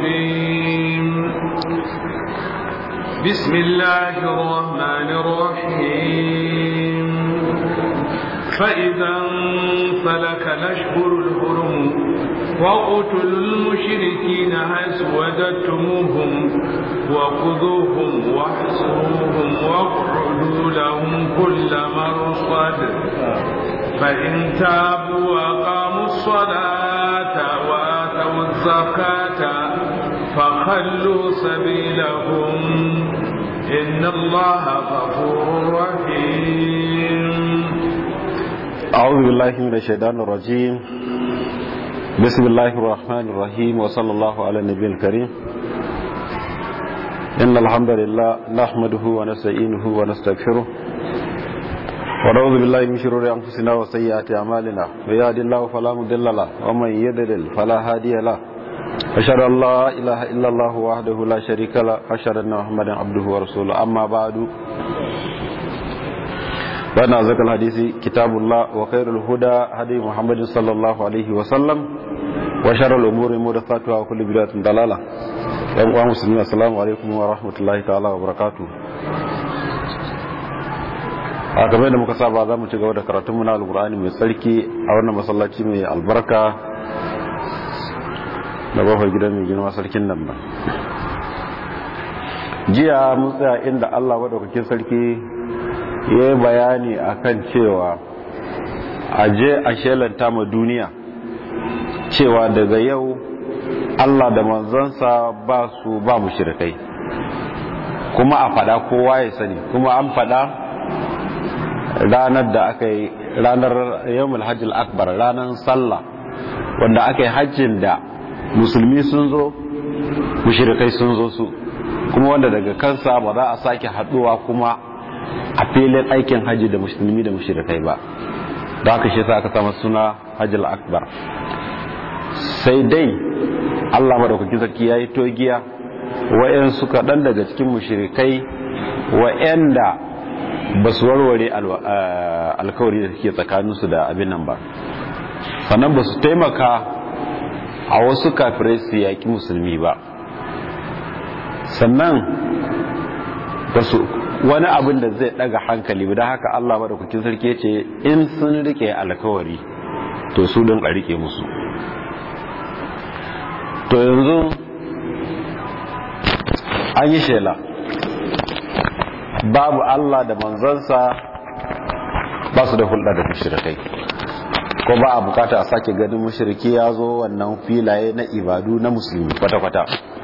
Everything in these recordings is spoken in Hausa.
الرجيم بسم الله الرحمن الرحيم فإذا انفلك الأشهر الحرم وقتلوا المشركين حيث وجدتموهم وخذوهم واحصروهم واقعدوا لهم كل مرصد فإن تابوا وأقاموا الصلاة وآتوا الزكاة فخلوا سبيلهم إن الله غفور رحيم أعوذ بالله من الشيطان الرجيم بسم الله الرحمن الرحيم وصلى الله على النبي الكريم إن الحمد لله نحمده ونستعينه ونستغفره ونعوذ بالله من شرور أنفسنا وسيئات أعمالنا ويهد الله فلا مضل له ومن يضلل فلا هادي له أشهد أن لا إله إلا الله وحده لا شريك له أشهد أن محمدا عبده ورسوله أما بعد فإن أزكى الحديث كتاب الله وخير الهدى هدي محمد صلى الله عليه وسلم وشر الأمور محدثاتها وكل بدعة ضلالة يا مسلمين السلام عليكم ورحمة الله تعالى وبركاته a kamar da muka saba za mu ci gaba da karatunmu na alkur'ani mai tsarki a wannan masallaci mai albarka da bafar gidan mai girma sarkin nan ba jiya mun tsaya inda allah maɗaukakin sarki ya yi bayani akan cewa a je a shelanta ma duniya cewa daga yau allah da manzansa ba su ba mu shirkai kuma a fada kowa ya sani kuma an fada ranar da aka yi ranar yawon hajjil akbar ranar sallah wanda aka yi hajjin da musulmi sun zo mushirikai sun zo su kuma wanda daga kansa ba za a sake haduwa kuma a filin aikin hajji da musulmi da mushirikai ba da aka shi sa aka sama suna hajjil akbar sai dai allah maɗaukakin sarki ya yi togiya wa'yan suka ɗan daga cikin mushirikai wa'yan da ba su warware alkawari da suke tsakaninsu da abin nan ba sannan ba su taimaka a wasu kafirai su yaƙi musulmi ba sannan ba su wani abin da zai ɗaga hankali ba da haka allah maɗaukakin sarki ce in sun rike alkawari to su don a rike musu to yanzu an yi shela babu Allah da manzansa ba su da hulɗa da mushrikai ko ba a bukata a sake ganin mushriki ya zo wannan filaye na ibadu na musulmi kwata-kwata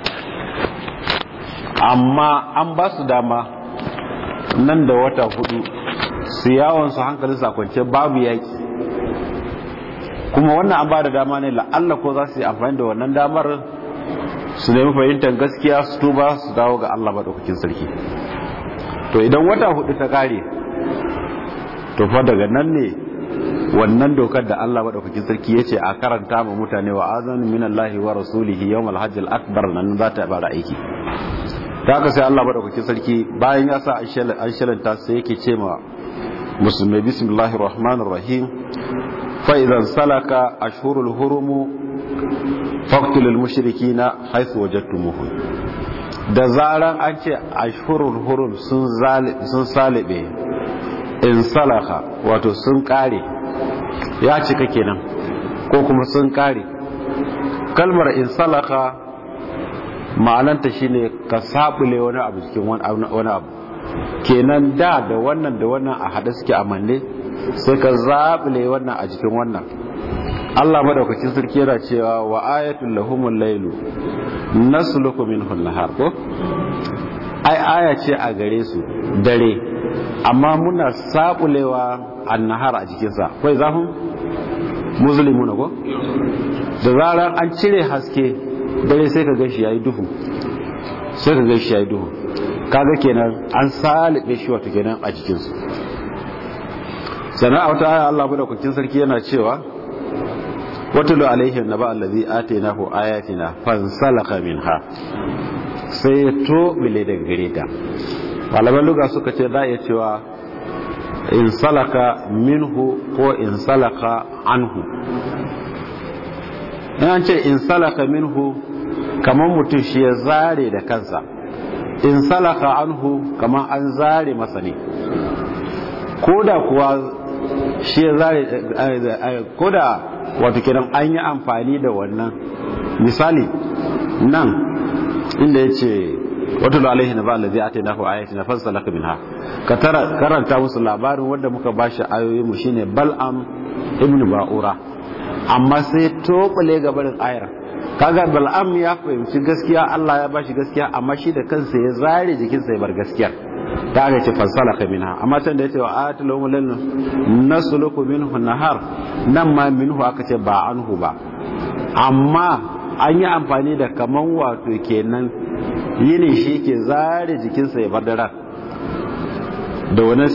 amma an ba su dama nan da wata hudu su yawon su hankalin sakwance babu yaki kuma wannan an ba da dama ne la'alla ko za su yi amfani da wannan damar su nemi fahimtar gaskiya su tuba su dawo ga Allah maɗaukakin sarki to idan wata hudu ta kare to fa daga nan ne wannan dokar da Allah madaukakin sarki yace a karanta ma mutane wa azan minallahi wa rasulihi yawmal hajjil akbar nan za ta bara aiki ta haka sai Allah madaukakin sarki bayan ya sa an shalanta sai yake ce ma musulmai bismillahir rahmanir rahim fa idan salaka ashhurul hurum faqtulul mushrikina haythu wajadtumuhum da zaran an ce ashhurul hurum sun salibe in salaka wato sun kare ya cika kenan ko kuma sun kare kalmar in salaka ma'ananta shine ka sabule wani abu cikin wani abu kenan da da wannan da wannan a haɗe suke amanne sai ka zabule wannan a cikin wannan Allah madaukakin sarki yana cewa wa ayatul lahumul lailu nasluku minhu nahar ko ai aya ce a gare su dare amma muna sabulewa annahar a jikin sa kai zafin muslimuna ko da zarar an cire haske dare sai ka gashi yayi duhu sai ka gashi yayi duhu kaga kenan an salibe shi wato kenan a jikin su sana'a wata aya Allah madaukakin sarki yana cewa watulu alaihim naba allazi atainahu ayatina fansalaka minha sai ya tobile daga gare ta malaman luga suka ce za iya cewa in salaka minhu ko in salaka anhu in an ce in salaka minhu kamar mutum shi ya zare da kansa in salaka anhu kamar an zare masa ne ko da kuwa shi ya zare ko da wato kenan an yi amfani da wannan misali nan inda ya ce wata alaihi na ba alazi a taina ko ayati na fasa laka min ha ka karanta musu labarin wanda muka ba shi ayoyi mu shine bal'am ibn ba'ura amma sai tobale gabarin ayar kaga bal'am ya fahimci gaskiya Allah ya bashi gaskiya amma shi da kansa ya zare jikinsa ya bar gaskiyar ta aka ce fansalaka minha amma can da yace wa atul umulin nasluku minhu nahar nan ma minhu aka ce ba anhu ba amma an yi amfani da kaman wato kenan yini shi ke zare jikinsa ya bar daren da wani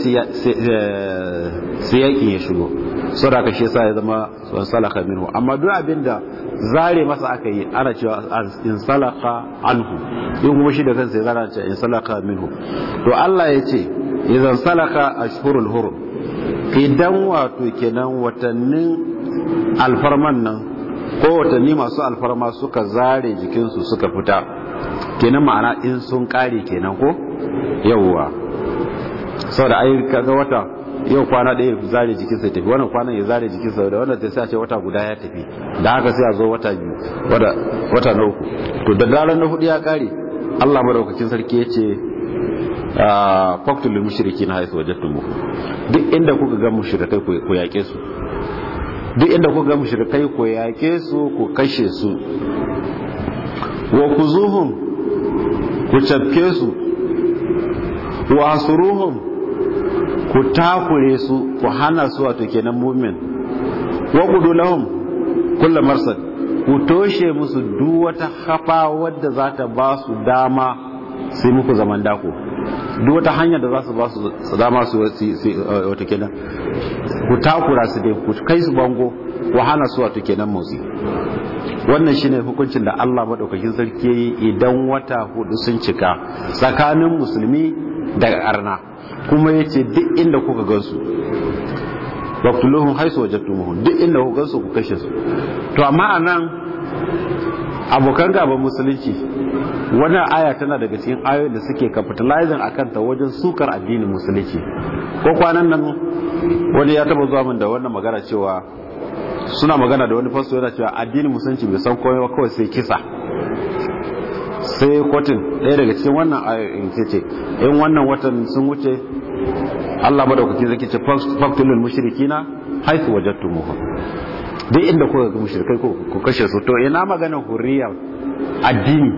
siyakin ya shigo saboda ka shi yasa ya zama salaka minhu amma duk abin da zare masa aka yi ana cewa in salaka anhu in kuma shi da kansa ya zara cewa in salaka minhu to Allah ya ce idan salaka ashhurul hurum idan wato kenan watannin alfarman nan ko watanni masu alfarma suka zare jikinsu suka fita kenan ma'ana in sun kare kenan ko yawwa saboda ai kaga wata yau kwana ɗaya ya zare jikinsa ya tafi wannan kwanan ya zare jikinsa da wannan sai a ce wata guda ya tafi da haka sai a zo wata biyu wata na uku to da daren na hudu ya kare Allah madaukakin sarki ya ce faktul lil mushrikin haythu wajadtum duk inda kuka ga mushrikai ku yake su duk inda kuka ga mushrikai ku yake su ku kashe su wa kuzuhum ku cafke su wa asuruhum ku takure su ku hana su wato kenan mumin wa qudu lahum kullu marsad ku toshe musu duk wata hafa wadda za ta ba su dama sai muku zaman dako duk wata hanya da za su ba su dama su wato kenan ku takura su dai ku kai su bango ku hana su wato kenan motsi wannan shine hukuncin da Allah madaukakin sarki yi idan wata hudu sun cika tsakanin musulmi da arna kuma yace duk inda kuka gansu waqtuluhum haisu wajadtumuhum duk inda kuka gansu ku kashe su to amma anan abokan gaban musulunci wannan aya tana daga cikin ayoyin da suke capitalizing akan ta wajen sukar addinin musulunci ko kwanan nan wani ya taba zuwa min da wannan magana cewa suna magana da wani fasto yana cewa addinin musulunci bai san komai ba kawai sai kisa sai kotun ɗaya daga cikin wannan ayoyin ce ce in wannan watan sun wuce Allah madaukaki zai ce faktulul mushrikina haythu wajadtumuhum duk inda kuka ga mushrikai ku kashe su to ina magana hurriya addini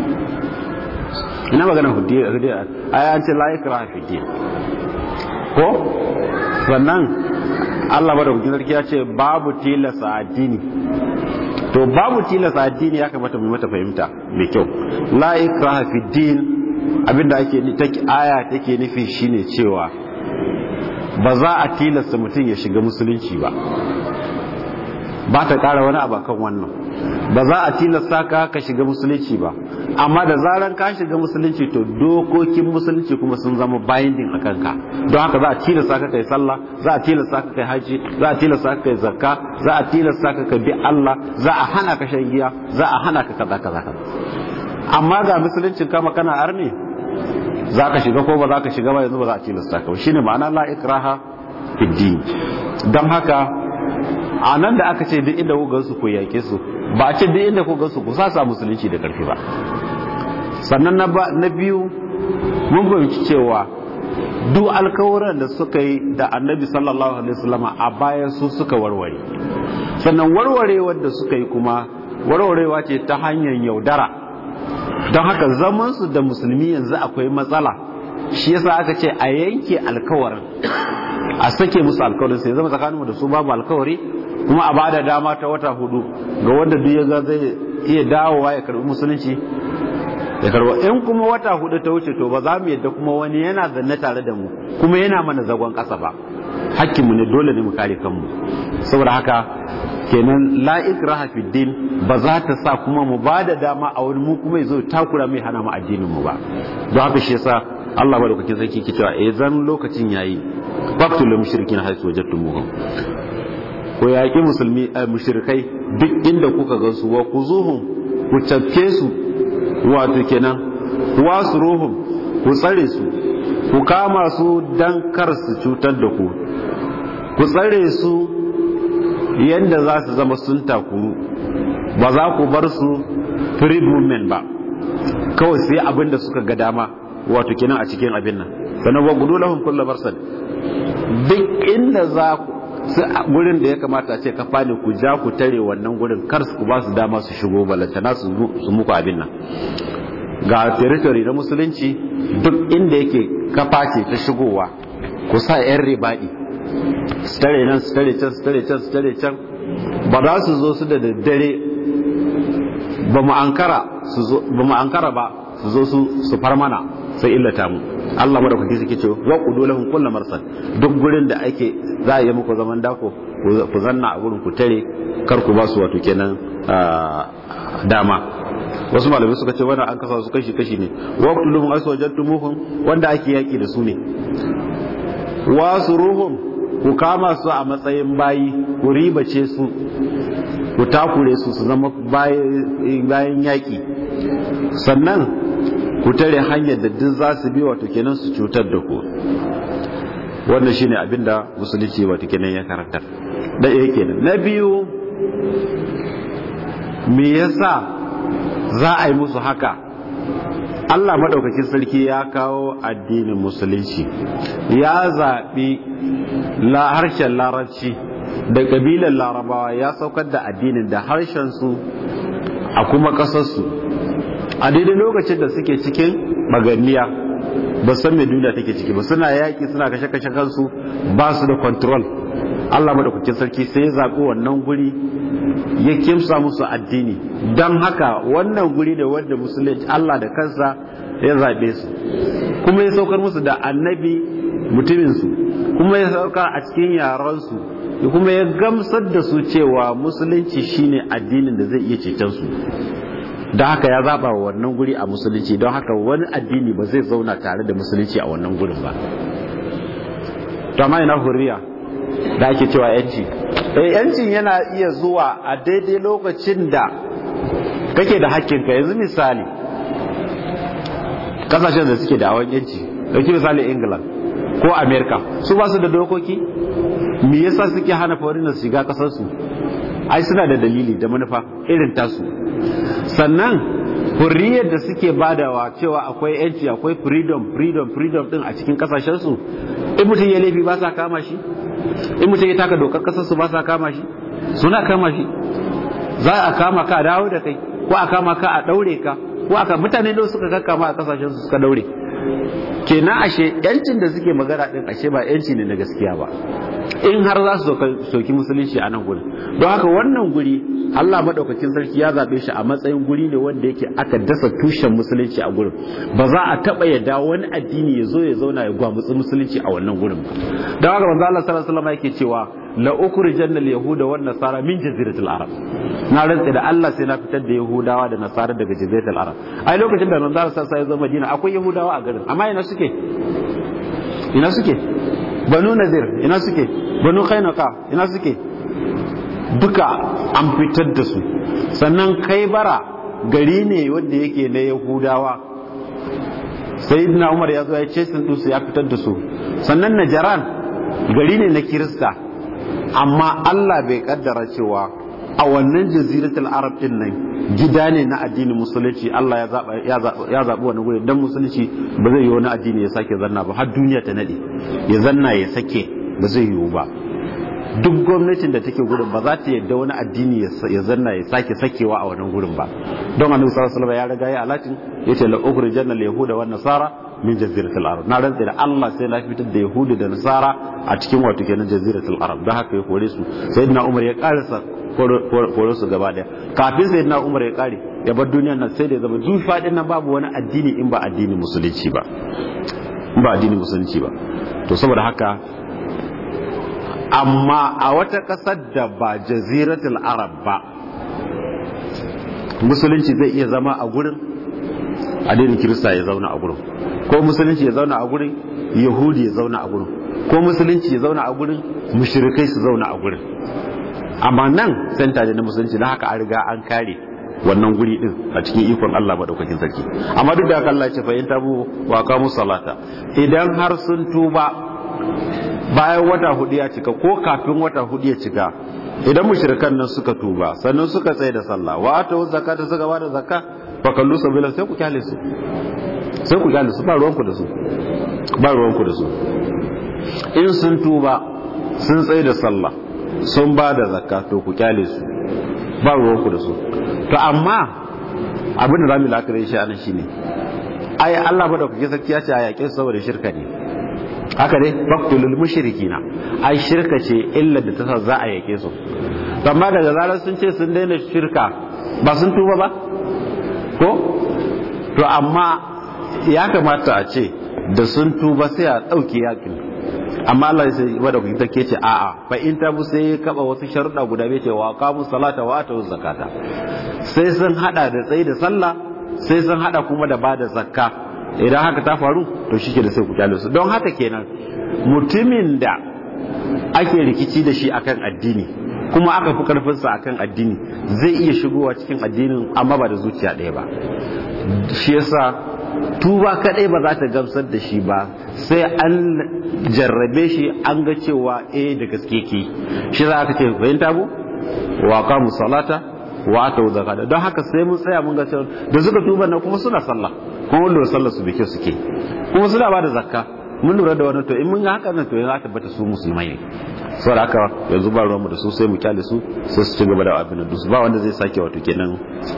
ina magana hurriya ai an ce la ikraha fi din ko sannan Allah madaukakin sarki ya ce babu tilasa addini to babu tilasa addini ya kamata mu mata fahimta mai kyau la ikraha fi din abinda ake take aya take nufi shine cewa ba za a tilasta mutum ya shiga musulunci ba ba ta kara wani abu kan wannan ba za a tilasta ka ka shiga musulunci ba amma da zaran ka shiga musulunci to dokokin musulunci kuma sun zama binding a kanka don haka za a tilasta ka kai sallah za a tilasta ka kai haji za a tilasta ka kai zakka za a tilasta ka kai bi Allah za a hana ka shan giya za a hana ka kaza kaza kaza amma ga musuluncin kama kana arne za ka shiga ko ba za ka shiga ba yanzu ba za a tilasta ka ba shine ma'ana la ikraha fid din don haka a nan da aka ce duk inda ku gansu ku yake su ba a ce duk inda ku gansu ku sasa musulunci da karfi ba sannan na biyu mun fahimci cewa duk alkawuran da suka yi da annabi sallallahu alaihi wasallama a baya su suka warware sannan warwarewar da suka yi kuma warwarewa ce ta hanyar yaudara don haka zamansu da musulmi yanzu akwai matsala shi yasa aka ce a yanke alkawarin a sake musu alkawarin sai zama tsakaninmu da su babu alkawari kuma a bada dama ta wata hudu ga wanda duk ya ga zai iya dawowa ya karbi musulunci ya karba in kuma wata hudu ta wuce to ba za mu yadda kuma wani yana zanne tare da mu kuma yana mana zagon kasa ba hakkinmu ne dole ne mu kare kanmu saboda haka kenan la ikraha fi din ba za ta sa kuma mu ba da dama a wani mu kuma yazo takura mai hana mu addinin mu ba don haka shi yasa Allah madaukakin sarki ke cewa eh zan lokacin yayi faqtul mushrikin haythu wajadtumuhum ko yaƙi musulmi a mushrikai duk inda kuka gansu wa kuzuhum ku cafke su wato kenan wasu ruhun ku tsare su ku kama su dan kar su cutar da ku ku tsare su yadda za su zama sun takuru ba za ku bar su free movement ba kawai sai abin da suka ga dama wato kenan a cikin abin nan sannan wa gudu lahum kullu marsad duk inda za ku gurin da ya kamata ce ka fani ku ja ku tare wannan gurin kar su ba su dama su shigo balantana su muku abin nan ga territory na musulunci duk inda yake kafa ce ta shigowa ku sa yan ribadi su tare nan su tare can su tare can su tare can ba za su zo su da daddare ba mu ankara ba su zo su su far mana sai illata mu Allah madaukaki suke ce wa qudu lahum kullu marsad duk gurin da ake za a yi muku zaman dako ku zanna a gurin ku tare kar ku ba su wato kenan dama wasu malamai suka ce wannan an kasa su kashi kashi ne wa qtuluhum aswajatumuhum wanda ake yaki da su ne wasu ruhum ku kama su a matsayin bayi ku ribace su ku takure su su zama bayan yaƙi sannan ku tare hanyar da duk za su bi wato kenan su cutar da ku wannan shine abin da musulunci wato kenan ya karantar da ɗaya kenan na biyu me yasa za a yi musu haka Allah maɗaukakin sarki ya kawo addinin musulunci ya zaɓi harshen larabci da ƙabilar larabawa ya saukar da addinin da harshensu a kuma ƙasarsu a daidai lokacin da suke cikin maganiya ba san mai duniya take ciki ba suna yaƙi suna kashe-kashe kansu ba su da control Allah maɗaukakin sarki sai ya zaɓi wannan guri ya kimsa musu addini don haka wannan guri da wanda musulunci Allah da kansa ya zaɓe su kuma ya saukar musu da annabi mutuminsu kuma ya saukar a cikin yaransu kuma ya gamsar da su cewa musulunci shine addinin da zai iya ceton su don haka ya zaɓa wa wannan guri a musulunci don haka wani addini ba zai zauna tare da musulunci a wannan gurin ba to amma ina hurriya da ake cewa yanci yancin yana iya zuwa a daidai lokacin da kake da hakkinka yanzu misali kasashen da suke da awon yanci dauki misali england ko america su ba su da dokoki me yasa suke hana foreigners shiga kasarsu ai suna da dalili da manufa irin tasu sannan hurriyar da suke badawa cewa akwai yanci akwai freedom freedom freedom din a cikin kasashensu in mutum ya laifi ba sa kama shi in mutum ya taka dokar kasarsu ba sa kama shi suna kama shi za a kama ka a dawo da kai ko a kama ka a daure ka ko aka mutane da suka kakkama a kasashen su suka daure kenan ashe yancin da suke magana din ashe ba yanci ne na gaskiya ba in har za su soki musulunci a nan gurin don haka wannan guri Allah madaukakin sarki ya zabe shi a matsayin guri ne wanda yake aka dasa tushen musulunci a gurin ba za a taba yadda wani addini ya zo ya zauna ya gwamutsi musulunci a wannan gurin ba don haka manzo Allah sallallahu alaihi wasallam yake cewa la ukhrijanna al-yahuda wan nasara min jaziratil arab na rantsa da Allah sai na fitar da yahudawa da nasara daga jaziratul arab ai lokacin da manzo Allah sallallahu alaihi wasallam Madina akwai yahudawa a garin amma ina suke ina suke banu nazir ina suke banu khainaka ina suke duka an fitar da su sannan kai bara gari ne wanda yake na yahudawa sayyidina umar ya zo ya ce sun dusu ya fitar da su sannan najaran gari ne na kirista amma Allah bai kaddara cewa a wannan jaziratul arab din nan gida ne na addinin musulunci Allah ya zaɓi wani guri dan musulunci ba zai yi wani addini ya sake zanna ba har duniya ta nade ya zanna ya sake ba zai yiwu ba duk gwamnatin da take gurin ba za ta yadda wani addini ya zanna ya sake sakewa a wannan gurin ba don annabi sallallahu alaihi wasallam ya riga ya alatin yace la ukhrijanna al yahuda wan nasara min jaziratul arab na rantsa da Allah sai na fitar da yahudu da nasara a cikin wato kenan jaziratul arab don haka ya kore su sayyidina umar ya karasa kore su gaba daya kafin sayyidina umar ya kare ya bar duniyar nan sai da ya zama duk fadin nan babu wani addini in ba addinin musulunci ba in ba addinin musulunci ba to saboda haka amma a wata ƙasar da ba jaziratul arab ba musulunci zai iya zama a gurin addinin kirista ya zauna a gurin ko musulunci ya zauna a gurin yahudi ya zauna a gurin ko musulunci ya zauna a gurin mushrikai su zauna a gurin amma nan senta ne na musulunci na haka an riga an kare wannan guri din a cikin ikon Allah madaukakin sarki amma duk da haka Allah ya ce fa in tabu wa qamu salata idan har sun tuba bayan wata hudu ya cika ko kafin wata hudu ya cika idan mushrikan nan suka tuba sannan suka tsaye da sallah wa atu zakata suka bada zakka fa kallu sabila sai ku kyale su sai ku kyale su ba ruwanku da su ba ruwanku da su in sun tuba sun tsaye da sallah sun ba da zakka to ku kyale su ba ruwanku da su to amma abin da zamu la'akari shi anan shine ai Allah ba da kuke sarki ya ce a yaƙe su saboda shirka ne haka ne faqtulul mushrikina ai shirka ce illa da ta sa za a yaƙe su amma daga zarar sun ce sun daina shirka ba sun tuba ba ko to amma ya kamata a ce da sun tuba sai a ɗauke yakin amma Allah sai wada kuka take ce a'a fa in ta bu sai kaba wasu sharuɗa guda bai ce wa qamu salata wa atu zakata sai sun hada da tsayi da sallah sai sun hada kuma da bada zakka idan haka ta faru to shike da sai ku kyale su don haka kenan mutumin da ake rikici da shi akan addini kuma aka fi karfinsa akan addini zai iya shigowa cikin addinin amma ba da zuciya ɗaya ba shi yasa tuba kadai ba za ta gamsar da shi ba sai an jarrabe shi an ga cewa eh da gaske ke shi za ka ce fahimta bu wa qamu salata wa atu zakata don haka sai mun tsaya mun ga cewa da suka tuba na kuma suna sallah kuma lura sallar su bike suke kuma suna ba da zakka mun lura da wannan to in mun ga haka nan to ya tabbata su musulmai ne saboda haka yanzu ba ruwanmu da su sai mu kyale su sai su ci gaba da abin da su ba wanda zai sake wato kenan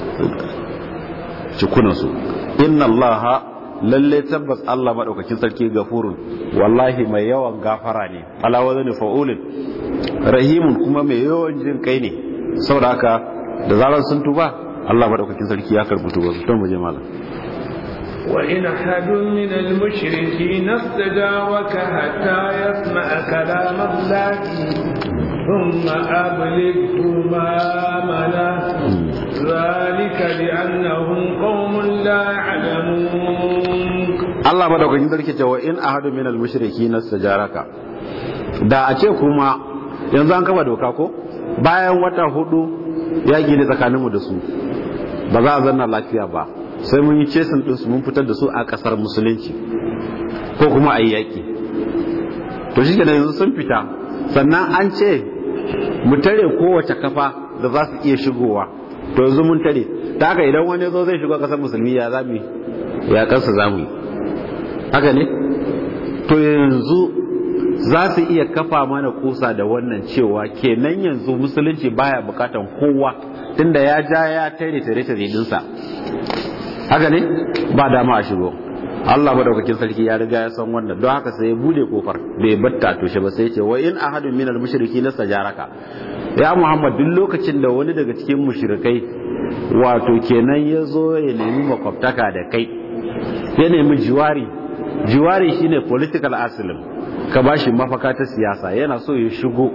cikunan su inna allaha lalle tabbas Allah madaukakin sarki gafurun wallahi mai yawan gafara ne ala wazani fa'ulin rahimun kuma mai yawan jin kai ne saboda haka da zaran sun tuba Allah madaukakin sarki ya karbi tuba su to mu je malam وإن أحد من المشركين استجارك حتى يسمع كلام الله ثم أبلغه مامنه ذلك بأنهم قوم لا يعلمون Allah madaukakin sarki cewa in ahadu min al-mushriki nastajaraka da a ce kuma yanzu an kafa doka ko bayan wata hudu yaki ne tsakaninmu da su ba za a zanna lafiya ba sai mun yi cesin ɗinsu mun fitar da su a ƙasar musulunci ko kuma a yi yaƙi to shi yanzu sun fita sannan an ce mu tare kowace kafa da za su iya shigowa to yanzu mun tare ta haka idan wani zo zai shigo ƙasar musulmi ya zami ya ƙasa za mu yi haka ne to yanzu za su iya kafa mana kusa da wannan cewa kenan yanzu musulunci baya bukatan kowa tunda ya ja ya tare tare tare dinsa haka ne ba dama a shigo Allah madaukakin sarki ya riga ya san wannan don haka sai ya bude kofar bai batta toshe ba sai ya ce wa in ahadun minal mushriki nastajaraka ya Muhammad duk lokacin da wani daga cikin mushrikai wato kenan ya zo ya nemi makwabtaka da kai ya nemi jiwari jiwari shine political asylum ka bashi mafaka ta siyasa yana so ya shigo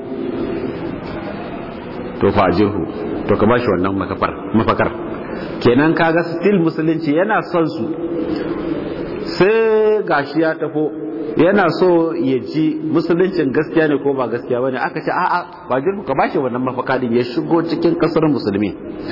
to fajihu to ka bashi wannan mafakar kenan kaga still musulunci yana son su sai gashi ya tafo yana so ya ji musuluncin gaskiya ne ko ba gaskiya bane aka ce a'a ba jirgu ka bashi wannan mafaka din ya shigo cikin kasar musulmi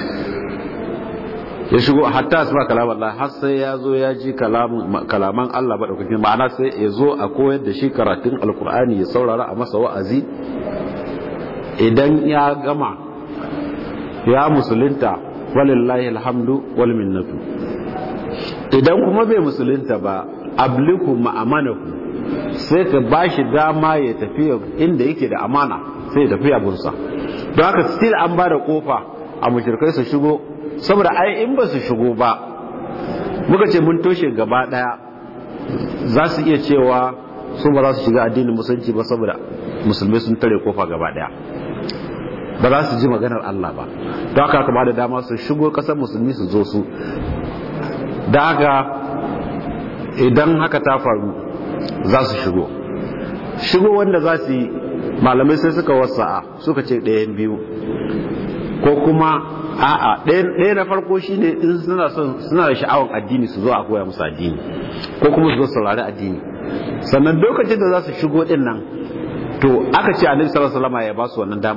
ya shigo hatta asma kalam Allah har sai ya zo ya ji kalaman Allah ba daukakin ma'ana sai ya zo a koyar da shi karatun alkur'ani ya saurara a masa wa'azi idan ya gama ya musulunta walillahi alhamdu wal minnatu idan kuma bai musulunta ba abliku ma'amanaku sai ka bashi dama ya tafi inda yake da amana sai ya tafi abunsa don haka still an ba da kofa a mushrikai su shigo saboda ai in ba su shigo ba muka ce mun toshe gaba daya za su iya cewa su ba za su shiga addinin musulunci ba saboda musulmai sun tare kofa gaba daya ba za su ji maganar Allah ba don haka kama da dama su shigo kasar musulmi su zo su da haka idan haka ta faru za su shigo shigo wanda za su yi malamai sai suka wasa'a suka ce ɗayan biyu ko kuma a'a ɗaya na farko shine in suna son suna da sha'awan addini su zo a koya musu addini ko kuma su zo saurari addini sannan lokacin da za su shigo din nan to aka ce annabi sallallahu alaihi wasallam ya ba su wannan damar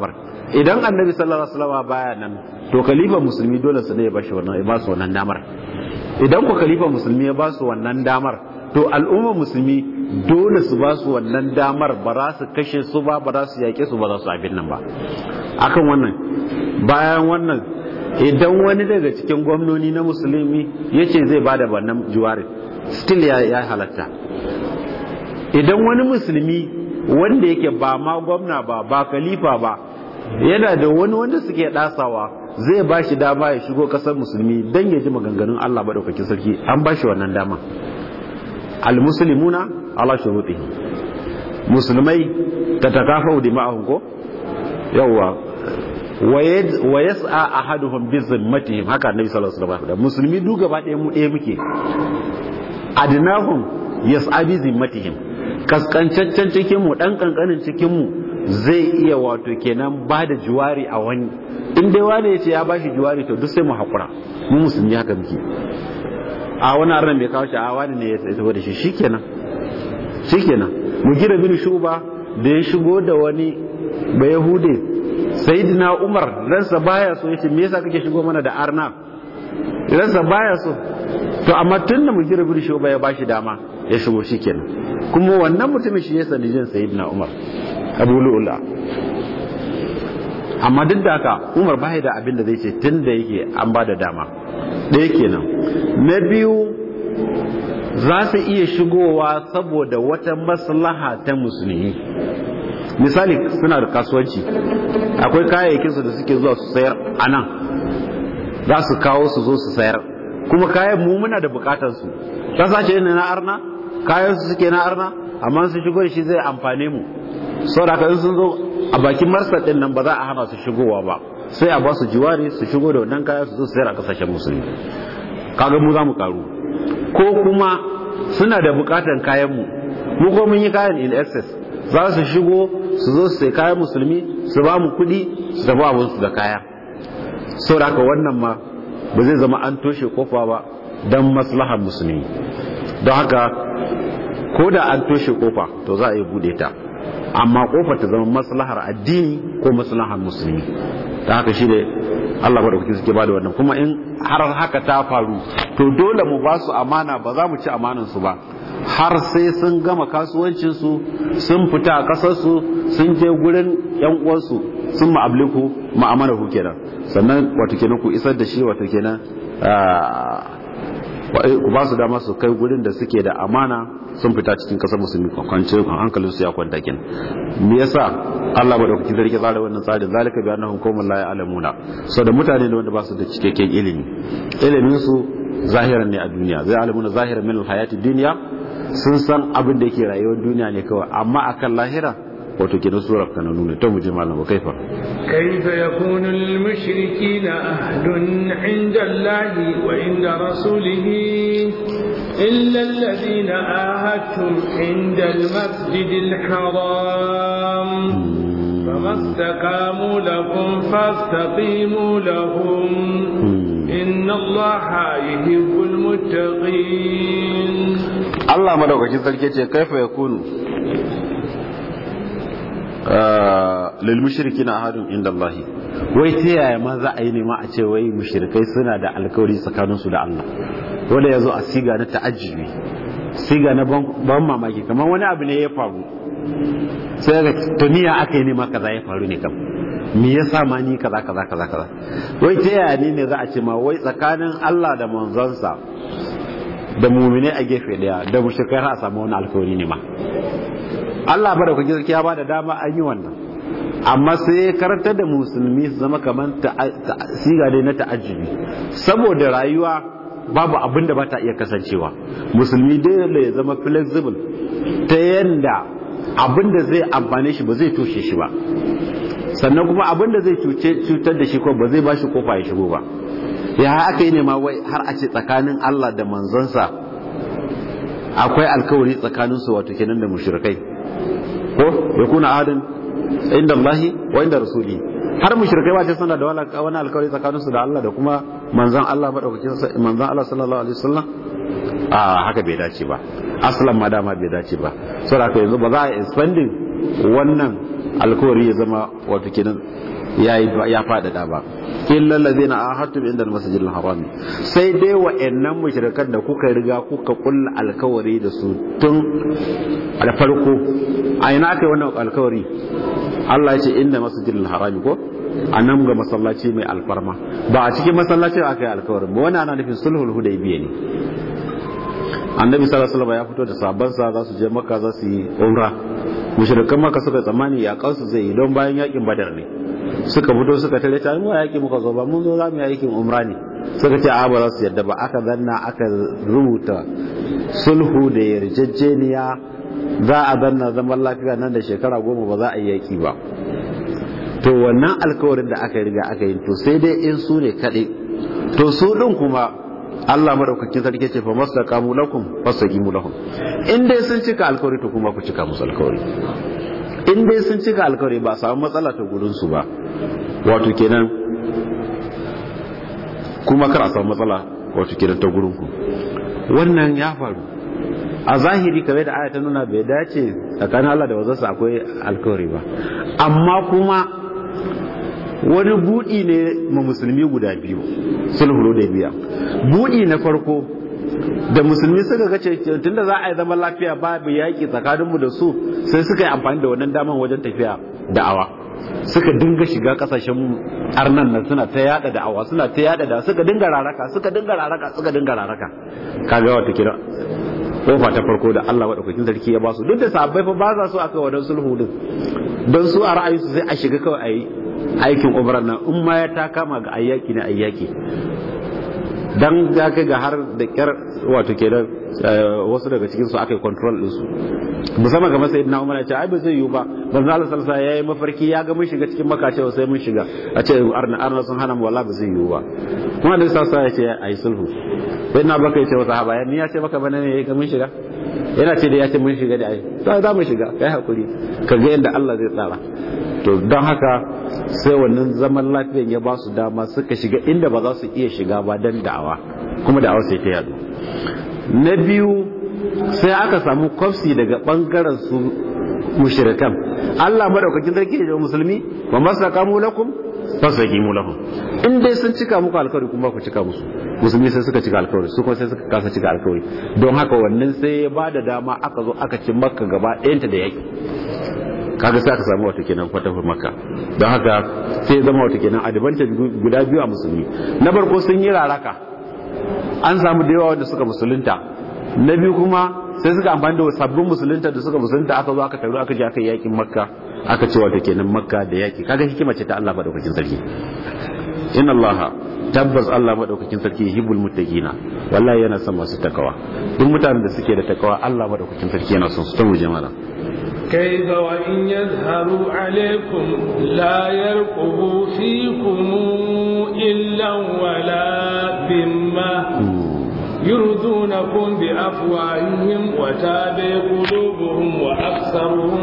idan annabi sallallahu alaihi wasallam baya nan to khalifa musulmi dole su ne ya bashi wannan ya ba su wannan damar idan ku khalifa musulmi ya ba su wannan damar to al'umma musulmi dole su ba su wannan damar ba za su kashe su ba ba za su yaƙe su ba za su abin nan ba akan wannan bayan wannan idan wani daga cikin gwamnoni na musulmi ya ce zai ba da wannan juwari still ya halatta idan wani musulmi wanda yake ba ma gwamna ba ba khalifa ba yana da wani wanda suke dasawa zai ba shi dama ya shigo kasar musulmi don ya ji maganganun Allah maɗaukakin sarki an ba shi wannan dama almuslimuna ala shurutihi musulmai ta takafa dima'ahum ko yawwa wa yas'a ahaduhum bi zimmatihim haka annabi sallallahu alaihi wasallam musulmi duk gaba ɗaya mu ɗaya muke adnahum yas'a bi zimmatihim kaskancaccen cikin mu dan kankanin cikin mu zai iya wato kenan ba da juwari a wani in dai wani ya ce ya bashi juwari to duk sai mu hakura mu musulmi haka muke a wani arnan bai kawo shi a wani ne ya tafi da shi shikenan shikenan mu gira bin shuba da ya shigo da wani ba yahude sayyidina umar ransa baya so yace me yasa kake shigo mana da arna ransa baya so to amma tun da mu gira bin shuba ya bashi dama ya shigo shikenan kuma wannan mutumin shi ya sanijin sayyidina umar abu lu'ula amma duk da haka umar bai da abin da zai ce tun da yake an ba da dama ɗaya kenan na biyu za su iya shigowa saboda wata maslaha ta musulmi misali suna da kasuwanci akwai kayayyakinsu da suke zuwa su sayar a nan za su kawo su zo su sayar kuma kayan mu muna da bukatarsu kasashe ne na arna kayan su suke na arna amma su shigo da shi zai amfane mu saboda in sun zo a bakin marsa din nan ba za a hana su shigowa ba sai a ba su jiwari su shigo da wannan kaya su zo sayar a kasashen musulmi kaga mu za mu karu ko kuma suna da bukatan kayan mu mu ko mun yi kayan in excess za su shigo su zo su sai kayan musulmi su ba mu kuɗi su tafi abin su da kaya saboda haka wannan ma ba zai zama an toshe kofa ba don maslahar musulmi don haka ko da an toshe kofa to za a yi bude ta amma kofa ta zama maslahar addini ko maslahar musulmi ta haka shi ne Allah ba da kuke suke bada wannan kuma in har haka ta faru to dole mu ba su amana ba za mu ci amanan su ba har sai sun gama kasuwancin su sun fita a kasar su sun je gurin yan uwansu sun ma'abliku ma'amara ku kenan sannan wato kenan ku isar da shi wato kenan ku ba su dama su kai gurin da suke da amana sun fita cikin kasar musulmi kwance hankalin su ya kwanta kin me yasa Allah madaukaki da rike tsara wannan tsarin zalika bi annahum qaumun la ya'lamuna so da mutane ne wanda ba su da cikakken ilimi ilimin su zahiran ne a duniya zai alamuna zahiran min alhayati dunya sun san abin da yake rayuwar duniya ne kawai amma akan lahira wato kenan surar kana nuna ta muje malama kaifa kaifa yakunu lil mushrikeena ahdun 'inda Allahi wa 'inda rasulihi illa alladhina ahadtum 'inda al-masjid al-haram فما استقاموا لكم فاستقيموا لهم إن الله يحب المتقين الله مدوكاkin sarki ce kaifa yakunu lil mushrikina ahadun inda Allah wai ta yaya ma za a yi nema a ce wai mushrikai suna da alkawari tsakanin su da Allah wanda yazo a siga na ta'ajjubi siga na ban mamaki kamar wani abu ne ya faru sai ga tuniya aka yi nema kaza ya faru ne kam me yasa ma ni kaza kaza kaza kaza wai ta yaya ne ne za a ce ma wai tsakanin Allah da manzonsa da mumine a gefe daya da mushrikai har a samu wani alkawari ne ma Allah ba da kuke gaskiya ba da dama an yi wannan amma sai ya karantar da musulmi su zama kamar siga dai na ta'ajjubi saboda rayuwa babu abin da ba ta iya kasancewa musulmi dole ya zama flexible ta yanda abin da zai amfane shi ba zai toshe shi ba sannan kuma abin da zai cutar da shi ko ba zai ba shi kofa ya shigo ba ya aka yi ne ma wai har a ce tsakanin Allah da manzonsa akwai alkawari tsakaninsu wato kenan da mushrikai ko ya kuna adin inda Allah wa inda rasuli har mushrikai ba ce suna da wani alkawari tsakanin su da Allah da kuma manzon Allah madaukakin manzon Allah sallallahu alaihi wasallam a haka bai dace ba aslan ma dama bai dace ba saboda haka yanzu ba za a expanding wannan alkawari ya zama wato kenan ya ya faɗaɗa ba illa allazina ahadtum inda al-masjid al-haram sai dai wa'annan mushrikan da kuka riga kuka kulla alkawari da su tun da farko a ina aka yi wannan alkawari Allah ya ce inda masjid al-haram ko a nan ga masallaci mai alfarma ba a cikin masallacin aka yi alkawarin ba wani ana nufin sulhul hudaybiya ne annabi sallallahu alaihi wasallam ya fito da sabansa za su je makka za su yi umra mushrikan makka suka tsammani ya kansu zai yi don bayan yakin badar ne suka fito suka tare ta mu yaki muka zo ba mun zo za mu yi aikin umra ne suka ce a ba za su yadda ba aka zanna aka rubuta sulhu da yarjejeniya za a zanna zaman lafiya nan da shekara goma ba za a yi yaki ba to wannan alkawarin da aka riga aka yi to sai dai in su ne kaɗai to su ɗin kuma Allah madaukakin sarki ce fa masaqamu lakum fasaqimu lahum in dai sun cika alkawari to kuma ku cika musu alkawari in dai sun cika alkawari ba samu matsala ta gurin su ba wato kenan kuma kar a samu matsala wato kenan ta gurin ku wannan ya faru a zahiri kamar da aya ta nuna bai dace tsakanin Allah da wazarsa akwai alkawari ba amma kuma wani buɗi ne ma musulmi guda biyu sulhulu da biya buɗi na farko da musulmi suka ga tunda za a yi zaman lafiya babu yaƙi tsakaninmu da su sai suka yi amfani da wannan daman wajen tafiya da'awa suka dinga shiga kasashen arnan nan suna ta yada da'awa suna ta yada da suka dinga raraka suka dinga raraka suka dinga raraka kaga wata kira kofa ta farko da Allah madaukakin sarki ya ba su duk da sahabbai fa ba za su aka wadan sulhu din don su a ra'ayinsu sai a shiga kawai a yi aikin umrar nan in ma ya ta kama ga ayyaki na ayyaki dan ya kai ga har da kyar wato kenan wasu daga cikin su aka yi control din su musamman ga masayid na umar ya ce ai ba zai yiwu ba banzu Allah sallallahu alaihi yayi mafarki ya ga mun shiga cikin maka cewa sai mun shiga a ce arna arna sun hana mu wallahi ba zai yiwu ba kuma da sallallahu ya ce ayi sulhu sai na baka ya ce wa sahaba ya ni ya ce maka bane ne ga mun shiga yana ce da ya ce mun shiga da ai to za mu shiga kai hakuri ka ga yadda Allah zai tsara to don haka sai wannan zaman lafiyan ya ba su dama suka shiga inda ba za su iya shiga ba don da'awa kuma da'awa sai ta yadu na biyu sai aka samu kwafsi daga bangaren su mushrikan Allah madaukakin sarki da musulmi wa masakamu lakum fasakimu lahum in dai sun cika muku alkawari kuma ku cika musu musulmi sai suka cika alkawari su kuma sai suka kasa cika alkawari don haka wannan sai ya ba da dama aka zo aka ci makka gaba ɗayanta da yaki kaga sai aka samu wata kenan fatahur makka don haka sai zama wata kenan advantage guda biyu a musulmi na farko sun yi raraka an samu da yawa wanda suka musulunta na biyu kuma sai suka amfani da sabbin musulunta da suka musulunta aka zo aka taru aka je aka yakin makka aka ce wata kenan makka da yaki kaga hikima ce ta Allah madaukakin sarki inna allaha tabbas Allah madaukakin sarki hibbul muttaqina wallahi yana son masu takawa duk mutanen da suke da takawa Allah madaukakin sarki yana son su ta muje mana كيف وإن يظهروا عليكم لا يرقبوا فيكم إلا ولا ذمة يرضونكم بأفواههم وتابع قلوبهم وأكثرهم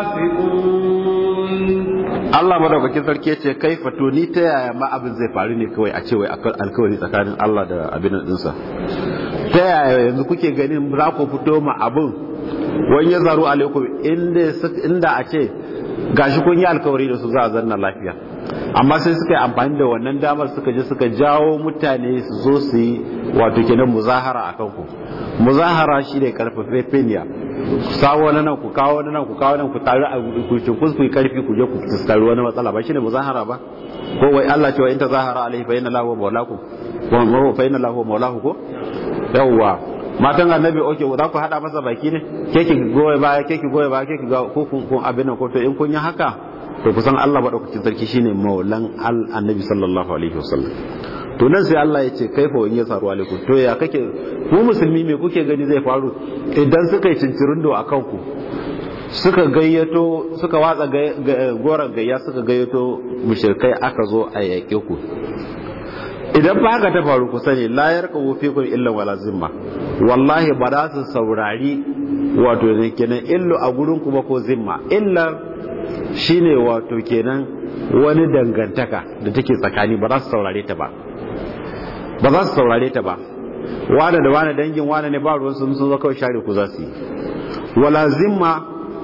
فاسقون Allah madaukakin sarki ce kai fato ni ta yaya ma abin zai faru ne kawai a ce wai alkawari tsakanin Allah da abin dinsa ta yaya yanzu kuke ganin za ku fito ma abin wani ya zaru alaikum inda a ce gashi kun yi alkawari da su za a zanna lafiya amma sai suka yi amfani da wannan damar suka je suka jawo mutane su zo su yi wato kenan muzahara a kanku muzahara shi ne karfafe feniya sawo wani nan ku kawo wani nan ku kawo nan ku taru a ku cinkus ku yi karfi ku je ku fuskari wani matsala ba shine muzahara ba ko wai Allah cewa in ta zahara alaihi fa inna lahu mawlaku wa fa inna lahu mawlahu ko yawwa matan annabi oke za ku hada masa baki ne ke ki goye baya ke ki goye baya ke ki ga ko kun abin nan ko to in kun yi haka to kusan Allah madaukakin sarki shine maulan al annabi sallallahu alaihi wasallam to nan sai Allah ya ce kaifa wani ya saru alaikum to ya kake ku musulmi me kuke gani zai faru idan suka yi cincirindo a kanku suka gayyato suka watsa goron gayya suka gayyato mushrikai aka zo a yaƙe ku idan ba haka ta faru ku sani la yarqabu fikum illa wala zimma wallahi ba za su saurari wato ne kenan illu a gurin ku ba ko zimma illa shine wato kenan wani dangantaka da take tsakani ba za su saurare ta ba ba za su saurare ta ba wane da wane dangin wane ne ba ruwan sun sun zo kawai share ku za su yi wala zimma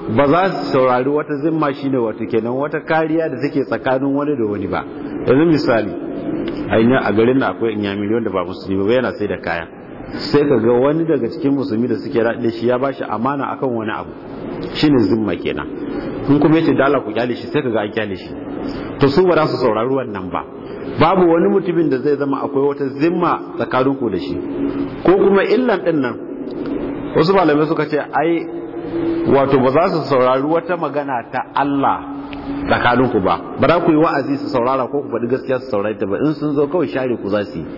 ba za su saurari wata zimma shine wato kenan wata kariya da take tsakanin wani da wani ba yanzu misali a garin na akwai inyamiri wanda ba musulmi ba yana sai da kaya sai ka ga wani daga cikin musulmi da suke raɗe shi ya bashi amana akan wani abu shine zimma kenan in kuma yace dala ku kyale shi sai ka ga an kyale shi to su ba za su saurari wannan ba babu wani mutumin da zai zama akwai wata zimma tsakanin ku da shi ko kuma illan din nan wasu malamai suka ce ai wato ba za su saurari wata magana ta Allah tsakanin ku ba ba za ku yi wa'azi su saurara ko ku faɗi gaskiya su saurari ta ba in sun zo kawai share ku za su yi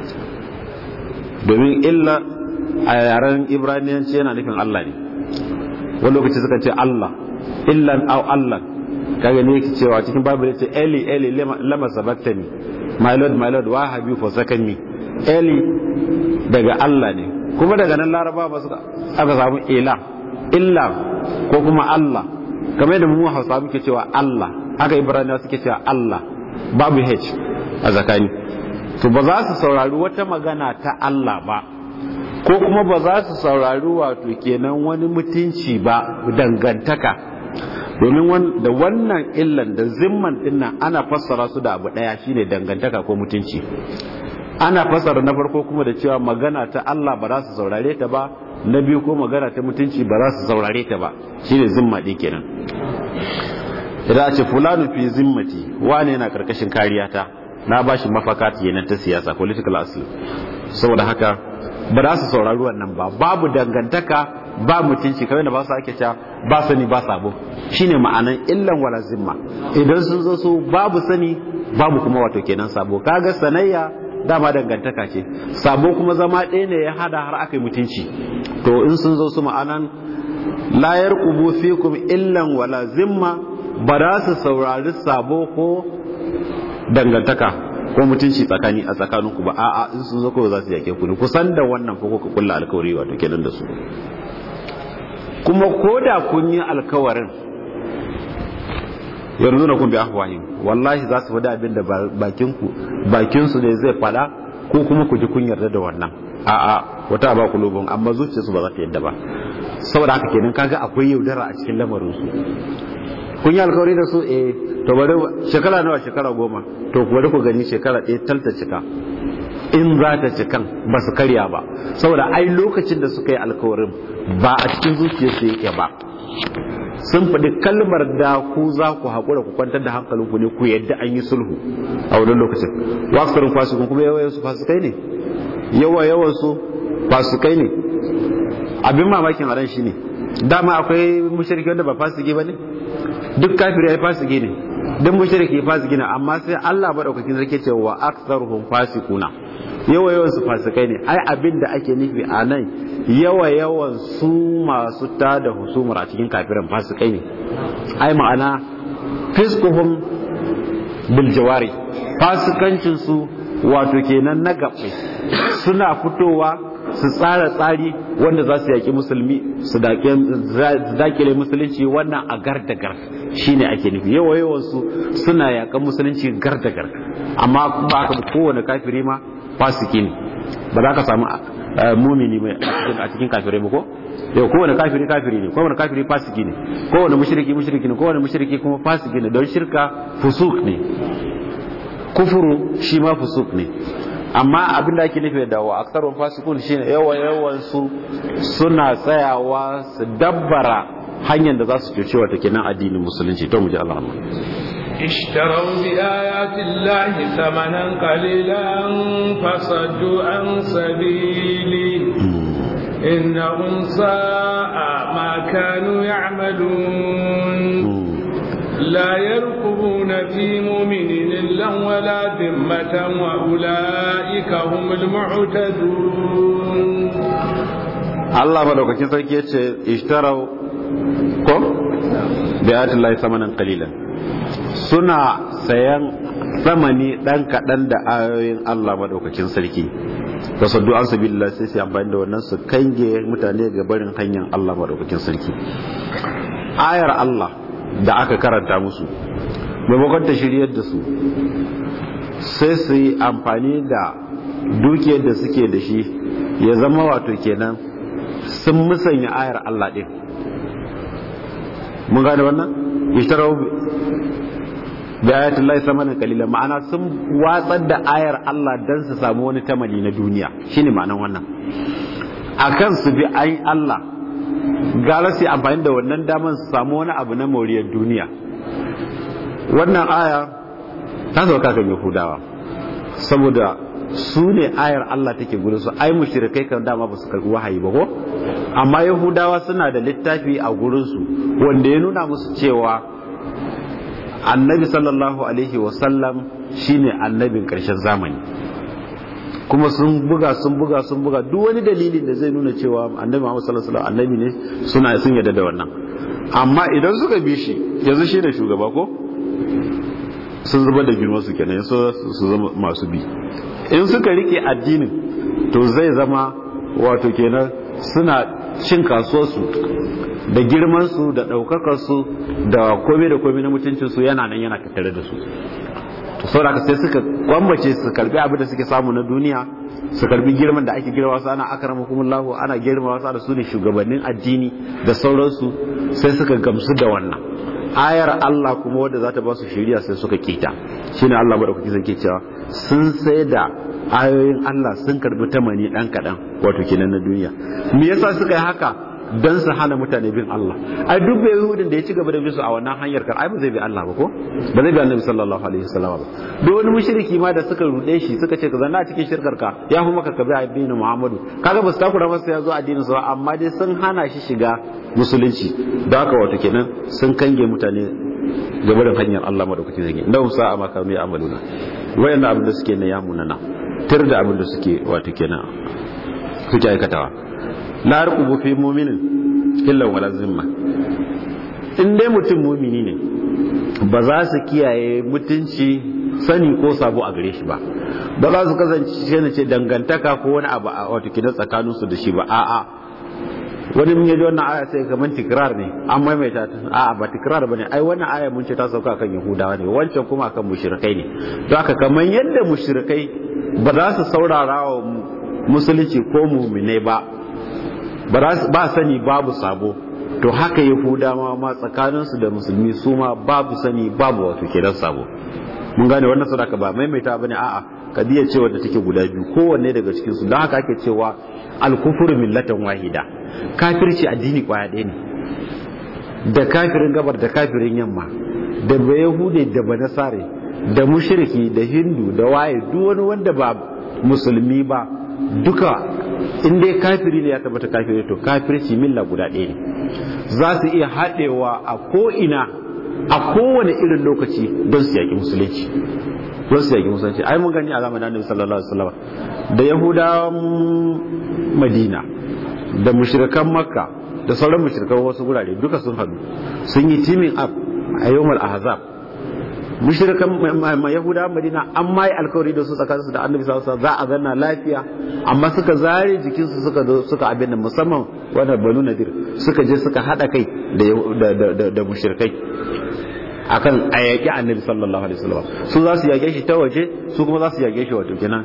domin illa a yaren ibraniyanci yana nufin Allah ne wani lokaci suka ce Allah illan au Allah kaga ne yake cewa cikin babu ya ce Eli Eli lama sabaktani my lord my lord why have you forsaken me Eli daga Allah ne kuma daga nan laraba ba suka aka samu ila illa ko kuma Allah kamar yadda mu Hausa muke cewa Allah haka Ibraniya suke cewa Allah babu H a zakani to ba za su saurari wata magana ta Allah ba ko kuma ba za su saurari wato kenan wani mutunci ba dangantaka domin da wannan illan da zimman dinnan ana fassara su da abu daya shine dangantaka ko mutunci ana fassara na farko kuma da cewa magana ta Allah ba za su saurare ta ba na biyu ko magana ta mutunci ba za su saurare ta ba shine zimma din kenan idan a ce fulanu fi zimmati wane yana karkashin kariya ta na ba shi mafaka kenan ta siyasa political asli saboda haka ba za su saurari wannan ba babu dangantaka ba mutunci kamar da ba su ake cewa ba sani ba sabo shine ma'anan illan wala zimma idan sun zo su babu sani babu kuma wato kenan sabo kaga sanayya dama dangantaka ce sabo kuma zama ɗaya ne ya hada har aka yi mutunci to in sun zo su ma'anan la yarqubu fikum illan wala zimma ba za su saurari sabo ko dangantaka ko mutunci tsakani a tsakaninku ba a'a in sun zo kawai za su yake ku ne kusan da wannan ko kuka kulla alkawari wato kenan da su kuma ko da kun yi alkawarin yanzu na kun bi ahwahim wallahi za su faɗi abin da bakinku bakinsu ne zai faɗa ko kuma ku ji kun yarda da wannan a'a wata ba kulubun amma zuciyarsu ba za ta yadda ba saboda haka kenan kaga akwai yaudara a cikin lamarin su kun yi alkawari da su eh to bari shekara nawa shekara goma to bari ku gani shekara ɗaya talta cika in za ta cikan ba su karya ba saboda ai lokacin da suka yi alkawarin ba a cikin zuciyarsu yake ba sun faɗi kalmar da ku za ku haƙura ku kwantar da hankalinku ne ku yadda an yi sulhu a wani lokacin waksarin fasikun kuma yawa yawansu fasikai ne yawa yawansu fasikai ne abin mamakin a ran shi ne dama akwai mushriki wanda ba fasiki ba ne duk kafiri ya fasiki ne duk mushriki fasiki ne amma sai Allah madaukakin sarki ce wa aktsaruhum fasikuna yawa yawan su fasikai ne ai abin da ake nufi a nan yawa yawan su masu tada husumar a cikin kafirin fasikai ne ai ma'ana fiskuhum bil jawari fasikancin su wato kenan na gaɓe suna fitowa su tsara tsari wanda za su yaƙi musulmi su dakile musulunci wannan a gar da gar shine ake nufi yawa yawan su suna yaƙan musulunci gar da gar amma ba ka kowane kafiri ma fasiki ne ba za ka samu mumini mai a cikin kafirai ba ko yau kowane kafiri kafiri ne kowane kafiri fasiki ne kowane mushriki mushriki ne kowane mushriki kuma fasiki ne don shirka fusuk ne kufuru shi ma fusuk ne amma abin da ake nufi da wa aksarun fasikun shine yawan yawan su suna tsayawa su dabbara hanyar da za su cuce wata kenan addinin musulunci to mu ji Allah اشتروا بآيات الله ثمنا قليلا فصدوا عن سبيله إنهم ساء ما كانوا يعملون لا يرقبون في مؤمن إلا ولا ذمة وأولئك هم المعتدون Allah madaukakin sarki ya ce ishtarau ko bi ayatillahi samanan qalilan suna sayan samani dan kadan da ayoyin Allah madaukakin sarki da saddu an sabilillah sai su amfani da wannan su kange mutane ga barin hanyar Allah madaukakin sarki ayar Allah da aka karanta musu maimakon ta shiryar da su sai su yi amfani da dukiyar da suke da shi ya zama wato kenan sun musanya ayar Allah ɗin mun gane wannan ishtarau da ayatul lahi samanin kalila ma'ana sun watsar da ayar Allah dan su samu wani tamali na duniya shine ma'anan wannan akan su bi ayin Allah gara su amfani da wannan daman su samu wani abu na moriyar duniya wannan aya ta sauka kan yahudawa saboda su ne ayar Allah take gurin su ai mushrikai kan dama ba su karbi wahayi ba ko amma yahudawa suna da littafi a gurin su wanda ya nuna musu cewa annabi sallallahu alaihi wasallam shine annabin karshen zamani kuma sun buga sun buga sun buga duk wani dalilin da zai nuna cewa annabi Muhammad sallallahu alaihi wasallam annabi ne suna sun yarda da wannan amma idan suka bi shi yanzu shi ne shugaba ko sun zubar da girman su kenan su zama masu bi in suka rike addinin to zai zama wato kenan suna cin kasuwarsu da girmansu da ɗaukakarsu da komai da komai na mutuncinsu yana nan yana tattare da su to saboda sai suka kwambace su karbi abin da suke samu na duniya su karbi girman da ake girma wasu ana akramakumullahu ana girma wasu ana su ne shugabannin addini da sauransu sai suka gamsu da wannan ayar Allah kuma wadda za ta ba su shiriya sai suka kita shine Allah madaukaki zai ke cewa sun sai da ayoyin Allah sun karbi tamani dan kadan wato kenan na duniya me yasa suka yi haka dan su hana mutane bin Allah ai duk bai yahudin da ya ci gaba da bisu a wannan hanyar kar ai ba zai bi Allah ba ko ba zai bi Annabi sallallahu alaihi wasallam ba duk wani mushriki ma da suka rude shi suka ce ka zanna a cikin shirkar ka ya fi maka ka bi addinin Muhammadu kaga ba su takura masa ya zo addinin sa amma dai sun hana shi shiga musulunci da haka wato kenan sun kange mutane gaba da hanyar Allah madaukaki zai da sa a maka mai amaluna wayannan abin da suke na ya munana tir da abin da suke wato kenan suke aikatawa la yarqubu fi mu'minin illa wala zimma in dai mutum mumini ne ba za su kiyaye mutunci sani ko sabo a gare shi ba ba za su kasance na ce dangantaka ko wani abu a wato kidan tsakanin su da shi ba a'a wani mun yaji wannan aya sai kamar tikrar ne an maimaita ta a'a ba tikrar bane ai wannan aya mun ce ta sauka kan yahudawa ne wancan kuma kan mushrikai ne don haka kamar yadda mushrikai ba za su saurara wa musulunci ko muminai ba ba sani babu sabo to haka yahudawa ma tsakaninsu da musulmi su ma babu sani babu wato kenan sabo mun gane wannan sadaka ba maimaita bane a'a kadiyar cewa da take guda biyu kowanne daga cikin su don haka ake cewa al-kufru millatan wahida kafirci addini kwaya ɗaya ne da kafirin gabar da kafirin yamma da ba yahude da ba nasare da mushriki da hindu da waye duk wani wanda ba musulmi ba duka in dai kafiri ne ya tabbata kafiri to kafirci milla guda ɗaya ne za su iya haɗewa a ko'ina a kowane irin lokaci don su yaƙi musulunci don su yaƙi musulunci ai mun gani a zamanin annabi sallallahu alaihi wasallam da yahudawan madina da mushrikan makka da sauran mushrikan wasu gurare duka sun haɗu sun yi teaming up a yawmal ahzab mushrikan yahudawa madina an ma yi alkawari da su tsakaninsu da annabi sallallahu alaihi za a zanna lafiya amma suka zare jikinsu suka zo suka abin da musamman wannan banu nadir suka je suka hada kai da da da mushrikai akan a yaƙi annabi sallallahu alaihi wasallam su za su yaƙe shi ta waje su kuma za su yaƙe shi wato kenan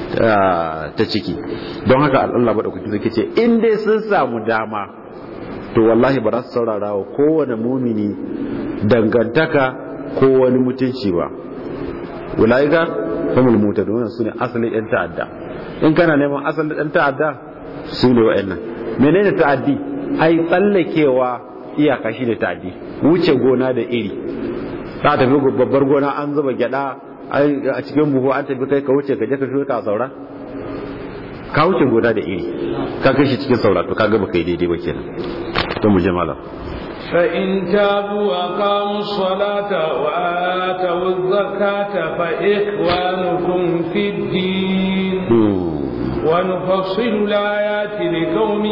ta ciki don haka Allah madaukaki zai ce in dai sun samu dama to wallahi ba za su saurara wa kowane mumini dangantaka ko wani mutunci ba ulaika humul mutadun su ne asalin yan ta'adda in kana neman asalin yan ta'adda su ne wa'annan menene ta'addi ai tsallakewa iyaka shi ne ta'addi wuce gona da iri ta tafi babbar gona an zuba gyada a cikin buhu an tafi kai ka wuce ka je ka shuka saura ka wuce gona da iri ka kai shi cikin saura to kaga baka yi daidai ba kenan to mu je malam فإن تابوا وأقاموا الصلاة وآتوا الزكاة فإخوانكم في الدين ونفصل الآيات لقوم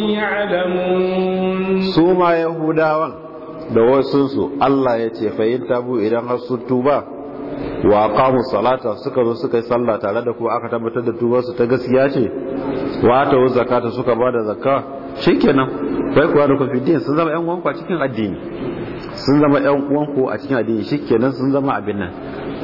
يعلمون سوما يهوداwan da wasunsu Allah ya ce fa'in tabu idan har sun tuba wa qamu salata suka zo suka yi sallah tare da kuma aka tabbatar da tubar su ta gaskiya ce wa ta zakata suka bada zakka shikenan bai kuwa da confidence sun zama yan uwanku a cikin addini sun zama yan uwanku a cikin addini shikenan sun zama abin nan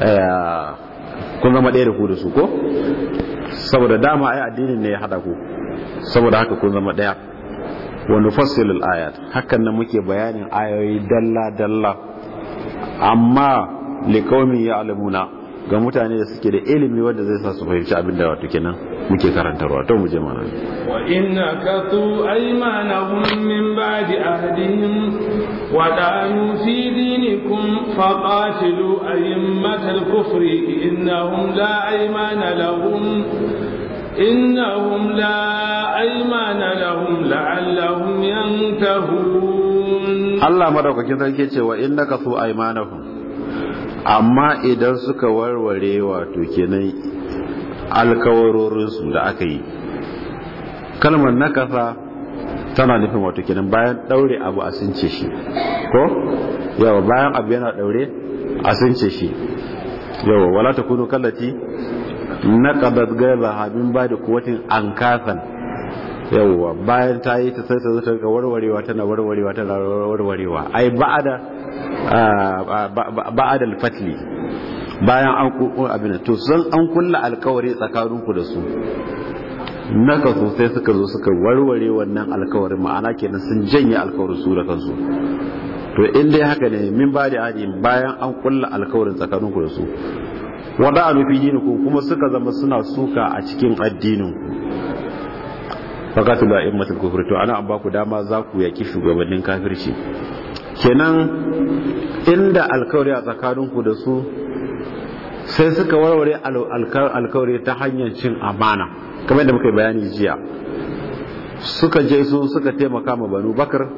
kun zama ɗaya da ku da su ko saboda dama ai addinin ne ya hada ku saboda haka kun zama ɗaya wa nufassilu al-ayat hakan nan muke bayanin ayoyi dalla dalla amma liqaumin ya'lamuna ga mutane da suke da ilimi wanda zai sa su fahimci abin da wato kenan muke karantarwa to mu je mana wa inna katu aymanahum min ba'di ahdihim wa danu fi dinikum faqatilu aymatal kufri innahum la aymana lahum innahum la aymana lahum la'allahum yantahun Allah madaukakin sarki ce wa innaka su aymanahum amma idan suka warware wato kenan alkawarorinsu da aka yi kalmar nakasa tana nufin wato kenan bayan daure abu a sunce shi ko yawa bayan abu yana daure a sunce shi yawa wala ta kunu kallati naqadat ghayra min ba da kuwatin ankasan yawa bayan ta yi ta sai ta zo ta ga warwarewa tana warwarewa tana warwarewa ai ba'ada ba'ad al-fatli bayan an kuku abin to san an kulla alkawari tsakaninku da su naka so sai suka zo suka warware wannan alkawarin ma'ana kenan sun janye alkawarin su da kansu to in dai haka ne min ba da adi bayan an kulla alkawarin tsakaninku da su wada a nufi diniku kuma suka zama suna suka a cikin addinin fakatu da immatul kufri to ana an ba ku dama za ku yaki shugabannin kafirci kenan inda alkawari a tsakaninku da su sai suka warware alkawari ta hanyar cin amana kamar da muka bayani jiya suka je su suka taimaka ma banu bakar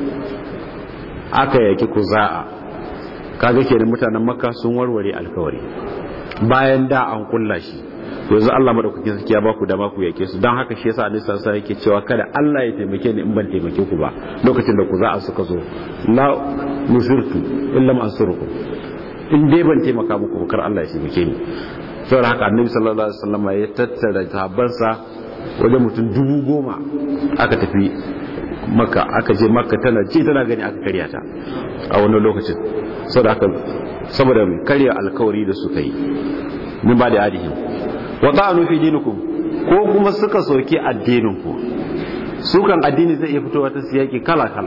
aka yaki kuza'a kaga kenan mutanen makka sun warware alkawari bayan da an kulla shi yanzu Allah madaukakin sarki ya baku da baku yake su don haka shi yasa Annabi sallallahu alaihi yake cewa kada Allah ya taimake ni in ban taimake ku ba lokacin da ku za a suka zo la nusirtu illa ma ansurukum in dai ban taimaka muku ba kar Allah ya taimake ni saboda haka Annabi sallallahu alaihi wasallam ya tattara sahabbansa wajen mutum dubu goma aka tafi maka aka je maka tana ce tana gani aka karya ta a wannan lokacin saboda haka saboda karya alkawari da suka yi min ba da adihim wa ta'anu fi dinikum ko kuma suka soke addininku sukan addini zai iya fitowa ta siyaki kala kala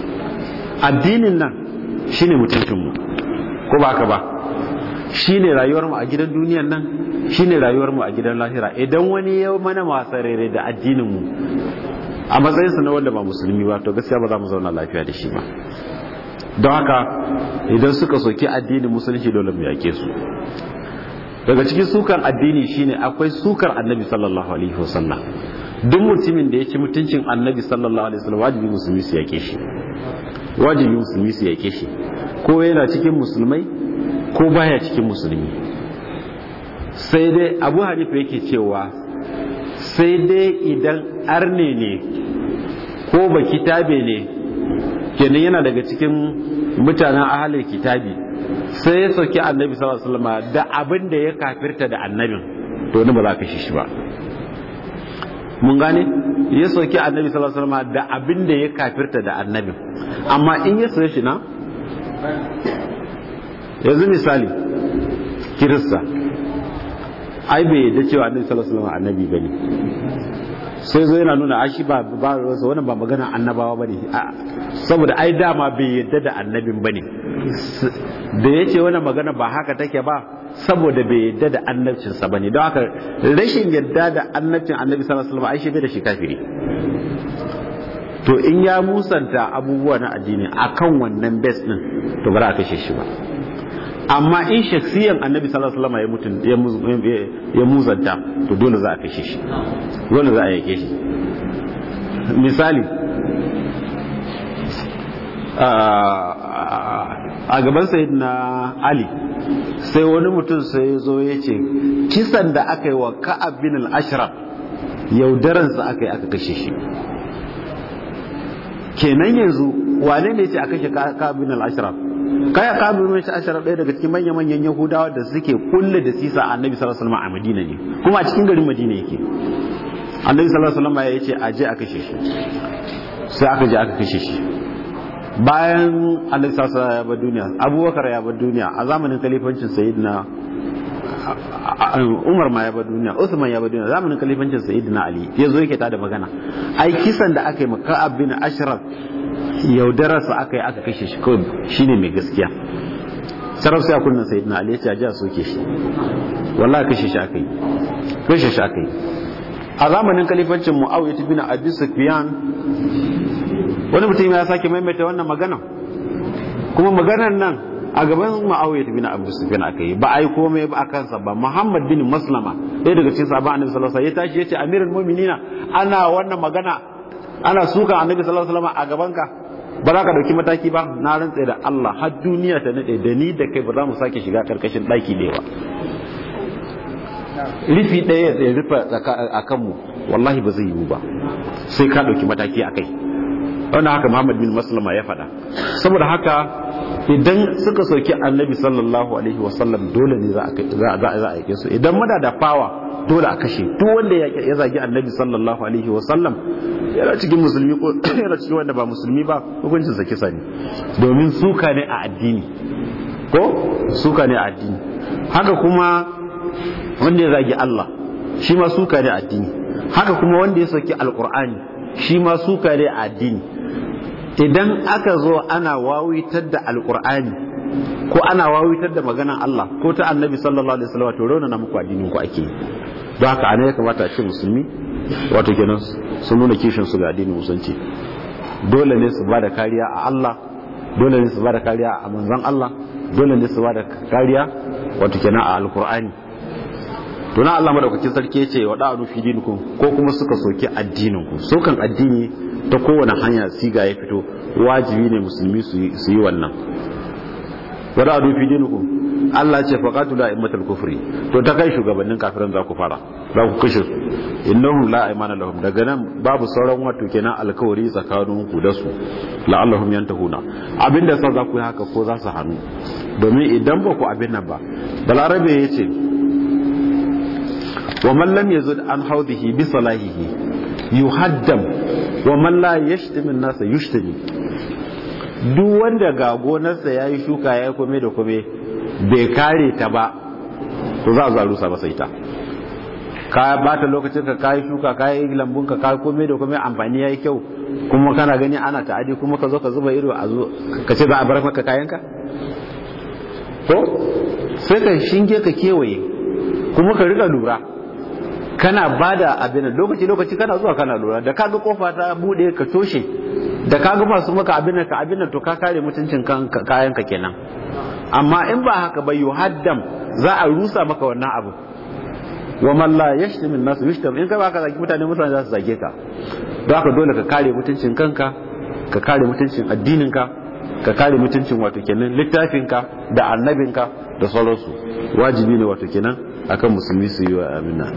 addinin nan shine mutuncin mu ko ba ka ba shine rayuwar mu a gidan duniyan nan shine rayuwar mu a gidan lahira idan wani ya mana masarere da addinin mu a matsayin sa na wanda ba musulmi ba to gaskiya ba za mu zauna lafiya da shi ba don haka idan suka soki addinin musulunci dole mu yake su daga cikin sukar addini shine akwai sukar annabi sallallahu alaihi wasallam duk mutumin da ya ci mutuncin annabi sallallahu alaihi wasallam wajibi musulmi su yake shi wajibi musulmi su yake shi ko yana cikin musulmai ko baya cikin musulmi sai dai abu hanifa yake cewa sai dai idan arne ne ko ba kitabe ne kenan yana daga cikin mutanen ahalin kitabi sai ya sauki annabi sallallahu alaihi wasallam da abin da ya kafirta da annabin to ni ba za ka shi shi ba mun gane ya sauki annabi sallallahu alaihi wasallam da abin da ya kafirta da annabin amma in ya sauke shi na yanzu misali kirista ai bai yadda cewa annabi sallallahu alaihi wasallam annabi bane sai zo yana nuna ashi ba ba wannan ba magana annabawa bane saboda ai dama bai yadda da annabin bane da yace wannan magana ba haka take ba saboda bai yadda da annabcin sa bane don haka rashin yadda da annabcin annabi sallallahu alaihi wasallam ai shi bai da shi kafiri to in ya musanta abubuwa na addini akan wannan base din to ba za a kashe shi ba amma in shaksiyan annabi sallallahu alaihi wasallam ya mutun ya muzanta to dole za a kashe shi dole za a yake shi misali a gaban sayyidina ali sai wani mutum sai ya zo ya ce kisan da aka yi wa ka'ab bin al-ashraf yaudaransa aka yi aka kashe shi kenan yanzu wane ne ce a kashe ka'ab bin al-ashraf kaya kamun mai ashara ɗaya daga cikin manyan manyan yahudawa da suke kulle da sisa annabi sallallahu alaihi wasallam a madina ne kuma a cikin garin madina yake annabi sallallahu alaihi wasallam ya ce a je a kashe shi sai aka je aka kashe shi bayan annabi sallallahu alaihi wasallam ya bar duniya abubakar ya bar duniya a zamanin kalifancin sayyidina Umar ma ya bar duniya Usman ya bar duniya zamanin kalifancin Sayyidina Ali ya zo yake ta da magana ai kisan da aka yi maka abin Ashraf yaudararsa aka yi aka kashe shi kawai shine mai gaskiya sarrafa sai a kunnan Sayyidina Ali ya ce a ji a soke shi wallahi kashe shi aka yi kashe shi aka yi a zamanin kalifancin Muawiya bin Abi Sufyan wani mutum ya sake maimaita wannan magana kuma maganar nan a gaban ma'auya bin abu sufyan aka yi ba a yi komai ba a kansa ba muhammad bin maslama ɗaya daga cikin sabon annabi sallallahu alaihi wasallam ya tashi ya ce amirul mu'minina ana wannan magana ana suka annabi sallallahu alaihi wasallam a gaban ka ba za ka dauki mataki ba na rantse da Allah har duniya ta nade da ni da kai ba za mu sake shiga karkashin daki ɗaya ba rufi ɗaya ya rufe a kanmu wallahi ba zai yiwu ba sai ka dauki mataki a kai wannan haka Muhammad bin Maslama ya faɗa saboda haka idan suka soki annabi sallallahu alaihi wasallam dole ne za a aike su idan muna da fawa dole a kashe duk wanda ya zagi annabi sallallahu alaihi wasallam yana cikin musulmi ko yana cikin wanda ba musulmi ba hukuncin sa kisa ne domin suka ne a addini ko suka ne a addini haka kuma wanda ya zagi Allah shi ma suka ne a addini haka kuma wanda ya soki alqur'ani shi ma suka ne a addini idan aka zo ana wawitar da alkur'ani ko ana wawitar da maganan Allah ko ta annabi sallallahu alaihi wasallam to rauna na muku addinin ku ake don haka ana ya kamata a ce musulmi wato kenan sun nuna kishin su ga addinin musulunci dole ne su bada kariya a Allah dole ne su bada kariya a manzon Allah dole ne su bada kariya wato kenan a alkur'ani to na Allah madaukakin sarki yace wa da'anu fi dinikum ko kuma suka soki addinin ku sokan addini ta kowane hanya siga ya fito wajibi ne musulmi su yi wannan wada adu fi dinukum Allah ce faqatu la imatul kufri to ta kai shugabannin kafiran za ku fara za ku kashe su innahum la aymana lahum daga nan babu sauran wato kenan alkawari tsakanin ku da su la'allahum yantahuna abinda sa za ku yi haka ko za su hannu domin idan ba ku abin nan ba balarabe yace wa man lam yazud an hawdihi bi salahihi yuhaddam wa man la yashtimu nasa yushtami duk wanda ga gonarsa yayi shuka yayi kome da kome bai kare ta ba to za a zo a rusa masa ita ka bata lokacin ka kai shuka kai lambun ka kai kome da kome amfani yayi kyau kuma kana gani ana ta'adi kuma ka zo ka zuba ido a zo ka ce za a bar maka kayanka ko sai ka shinge ka kewaye kuma ka riga lura kana bada abin lokaci lokaci kana zuwa kana lura da kaga kofa ta bude ka toshe da kaga masu maka abin ka abin to ka kare mutuncin kayan ka kenan amma in ba haka ba yuhaddam za a rusa maka wannan abu wa man la yashtim min nas yashtim in ka baka zagi mutane mutane za su zage ka don haka dole ka kare mutuncin kanka ka kare mutuncin addinin ka ka kare mutuncin wato kenan littafin ka da annabin ka da sauransu wajibi ne wato kenan akan musulmi su yi wa amina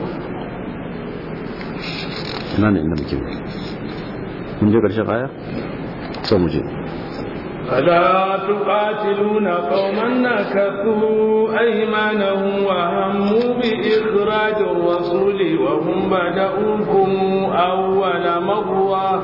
ina ne inda muke mun je karshen aya sai mu je ألا تقاتلون قوما نكثوا أيمانهم وهموا بإخراج الرسول وهم بدؤوكم أول مرة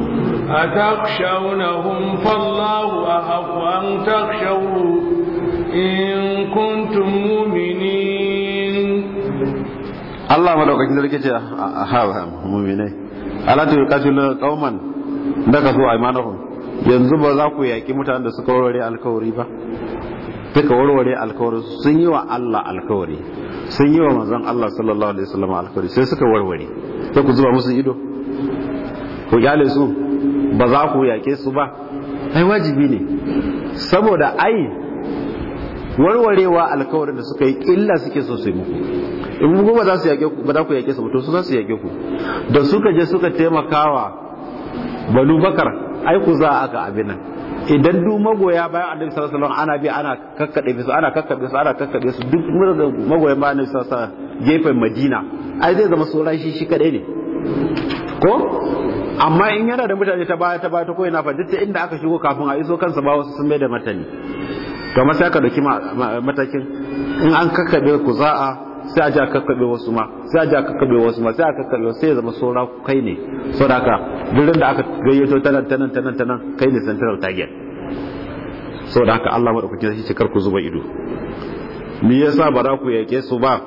أتخشونهم فالله أحق أن تخشوا إن كنتم مؤمنين Allah madaukakin sarki ce a hawa muminai ala ta yuqatilu qauman daga su aymanahum yanzu ba za ku yaki mutanen da suka warware alkawari ba suka warware alkawari sun yi wa Allah alkawari sun yi wa manzon Allah sallallahu alaihi wasallam alkawari sai suka warware sai ku zuba musu ido ku kyale su ba za ku yake su ba ai wajibi ne saboda ai warwarewa alkawarin da suka yi illa suke so su yi muku in ku ba za su yake ku ba za ku yake su to su za su yake ku da suka je suka taimakawa banu bakar ai ku za aka abin nan idan duk magoya bayan annabi sallallahu alaihi wasallam ana bi ana kakkade su ana kakkabe su ana kakkabe su duk magoyan bayan annabi sallallahu alaihi wasallam gefen madina ai zai zama sauran shi shi kadai ne ko amma in yana da mutane ta baya ta baya ta koyi na fa duk inda aka shigo kafin a iso kansa ba wasu sun bai da matani to amma sai aka dauki matakin in an kakkabe ku za'a sai a ji a kakkabe wasu ma sai a ji a kakkabe wasu ma sai a kakkabe wasu sai ya zama saura kai ne saboda haka duk da aka gayyato tanan tanan tanan tanan kai ne central target saboda haka Allah madaukakin sai ce kar ku zuba ido me yasa ba za ku yake su ba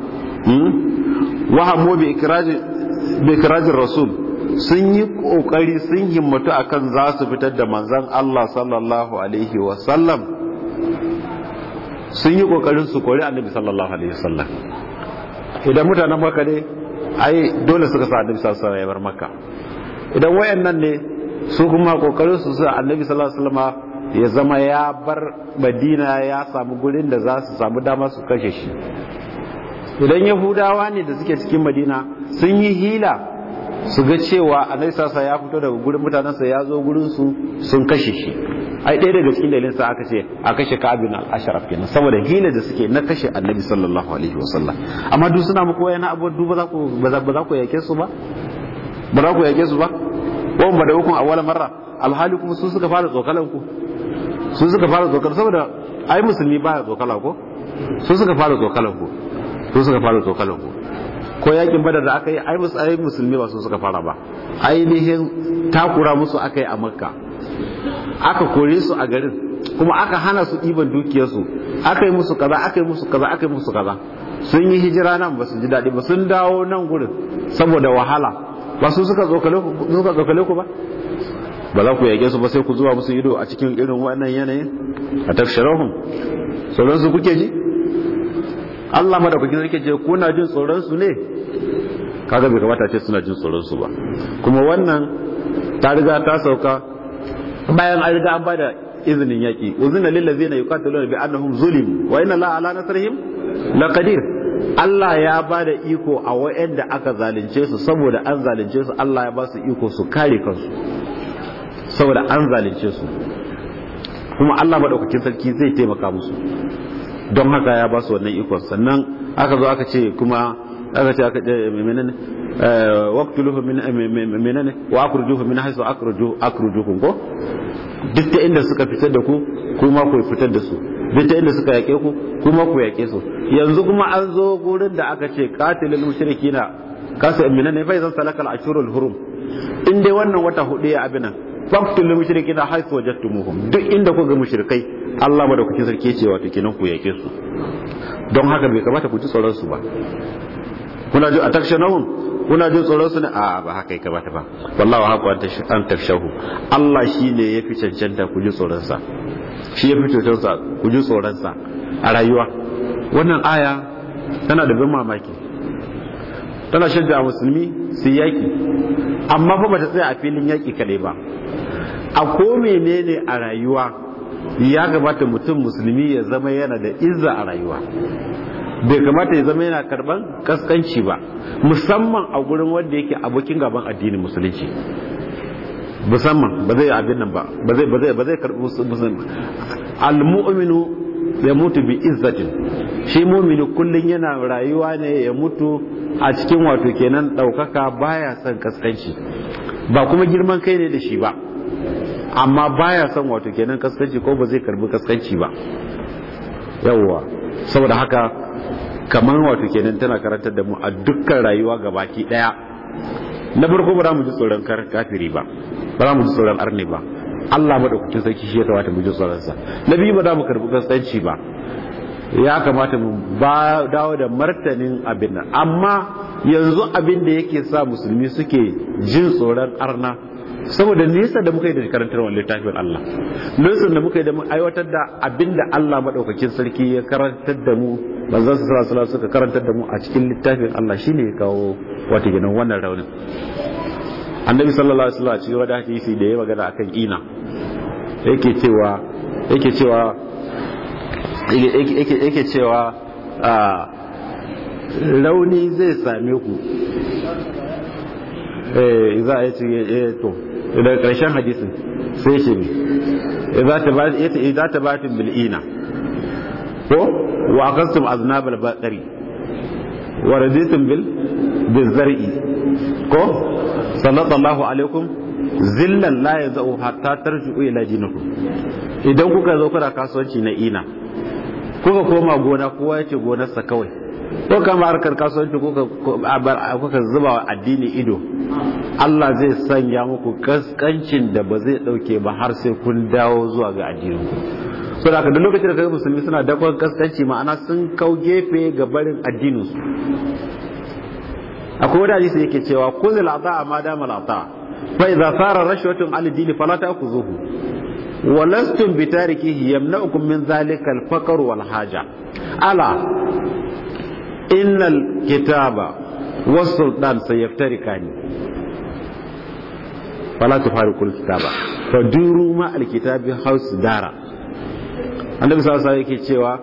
wahammu bi ikrajin bi ikrajin rasul sun yi kokari sun himmatu akan za su fitar da manzon Allah sallallahu alaihi wa sallam sun yi kokarin su kori annabi sallallahu alaihi wa sallam idan mutanen makka ne ai dole suka sa annabi sallallahu alaihi wa sallam ya bar makka idan wayannan ne su kuma kokarin su sa annabi sallallahu alaihi wa sallam ya zama ya bar madina ya samu gurin da za su samu dama su kashe shi idan yahudawa ne da suke cikin madina sun yi hila su ga cewa annabi sasa ya fito daga gurin mutanensa ya zo gurin su sun kashe shi ai ɗaya daga cikin dalilin sa aka ce a kashe ka'abin al-ashraf kenan saboda hila da suke na kashe annabi sallallahu alaihi wasallam amma duk suna muku wayana abu duk ba za ku ba za ku yake su ba ba za ku yake su ba wa ba da hukun awwala marra alhali kuma su suka fara tsokalan ku su suka fara tsokalan saboda ai musulmi baya tsokala ko su suka fara tsokalan ku su suka fara tsokalan ku ko yakin badar da aka yi ai musu ai musulmi ba su suka fara ba ainihin takura musu aka yi a makka aka kore su a garin kuma aka hana su ɗiban dukiyarsu aka yi musu kaza aka yi musu kaza aka yi musu kaza sun yi hijira nan ba su ji daɗi ba sun dawo nan gurin saboda wahala ba su suka tsokale ku ba ba za ku yage su ba sai ku zuwa musu ido a cikin irin wannan yanayin a tafsharahum sauran su kuke ji Allah madaukakin sarki ce kuna jin tsoron su ne kaga bai kamata ce suna jin tsoron su ba kuma wannan ta riga ta sauka bayan an riga an bada izinin yaki uzina lil ladzina yuqatiluna bi annahum zulim wa inna la ala nasrihim laqadir Allah ya ba da iko a wa'anda aka zalunce su saboda an zalunce su Allah ya ba su iko su kare kansu saboda an zalunce su kuma Allah madaukakin sarki zai taimaka musu don haka ya ba su wannan ikon sannan aka zo aka ce kuma aka ce aka ce menene waqtuluhu min menene wa akhrijuhu min haythu akhruju akhrujukum ko duk ta inda suka fitar da ku kuma ku fitar da su duk ta inda suka yake ku kuma ku yake su yanzu kuma an zo gurin da aka ce qatilul mushrikina kasu menene fa idan salakal ashurul hurum in dai wannan wata hudu ya abinan faqtul mushrikina haythu wajadtumuhum duk inda ku ga mushrikai Allah madaukakin sarki ya ce wato kenan ku yake su don haka bai kamata ku ji tsoron su ba kuna ji atakshanahum kuna jin tsoron su ne a ba haka ya kamata ba wallahu haqu an takshahu Allah shine yafi cancanta ku ji tsoron sa shi yafi tsoron sa ku ji tsoron sa a rayuwa wannan aya tana da bin mamaki tana shajja musulmi su yaki amma fa bata tsaya a filin yaki kadai ba a ko menene a rayuwa ya gabata mutum musulmi ya zama yana da izza a rayuwa bai kamata ya zama yana karban kaskanci ba musamman a gurin wanda yake abokin gaban addinin musulunci musamman ba zai abin nan ba ba zai ba zai ba zai karbi musulmi al-mu'minu ya mutu bi izzatin shi mu'mini kullun yana rayuwa ne ya mutu a cikin wato kenan daukaka baya son kaskanci ba kuma girman kai ne da shi ba amma baya son wato kenan kaskanci ko ba zai karbi kaskanci ba yawwa saboda haka kamar wato kenan tana karantar da mu a dukkan rayuwa gabaki daya na farko ba za mu ji tsoron kafiri ba ba za mu ji tsoron arne ba Allah madaukakin sarki shi ya kamata mu ji tsoron sa na biyu ba za mu karbi kaskanci ba ya kamata mu ba dawo da martanin abin nan amma yanzu abin da yake sa musulmi suke jin tsoron arna saboda nesa da muka yi da karantar wani littafin Allah nesa da muka yi da mu aiwatar da abin da Allah maɗaukakin sarki ya karantar da mu manzon su sallallahu suka karantar da mu a cikin littafin Allah shine ya kawo wata gidan wannan raunin annabi sallallahu alaihi wasallam cikin wani hadisi da ya magana akan ina yake cewa yake cewa yake cewa rauni zai same ku eh za a yi to daga ƙarshen hadisin sai ce mi idza tabatum bil ina ko wa aqastum aznab al baqari wa raditum bil bil zar'i ko sallallahu alaikum zillan la yazau hatta tarji'u ila dinikum idan kuka zo kuna kasuwanci na ina kuka koma gona kowa ya ce gonarsa kawai ko kama harkar kasuwanci kuka zuba wa addini ido Allah zai sanya muku kaskancin da ba zai dauke ba har sai kun dawo zuwa ga addininku so da duk lokacin da kaga musulmi suna dakon kaskanci ma'ana sun kau gefe ga barin addinin su akwai wani hadisi yake cewa kuzil ata ma dama ata fa idza sara rashwatun al din fala ta'khuzuhu wa lastum bi tarikihi yamna'ukum min dhalika al faqr wal haja ala innal kitaba was sultan sayaftarikani fala tufariqul kitaba fa duru ma al kitabi haus dara annabi sallallahu alaihi yake cewa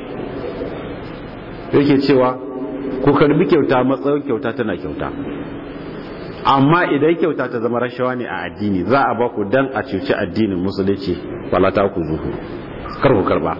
yake cewa ku karbi kyauta matsayin kyauta tana kyauta amma idan kyauta ta zama rashawa ne a addini za a ba ku dan a cuci addinin musulunci wala ta ku zuhu kar ku karba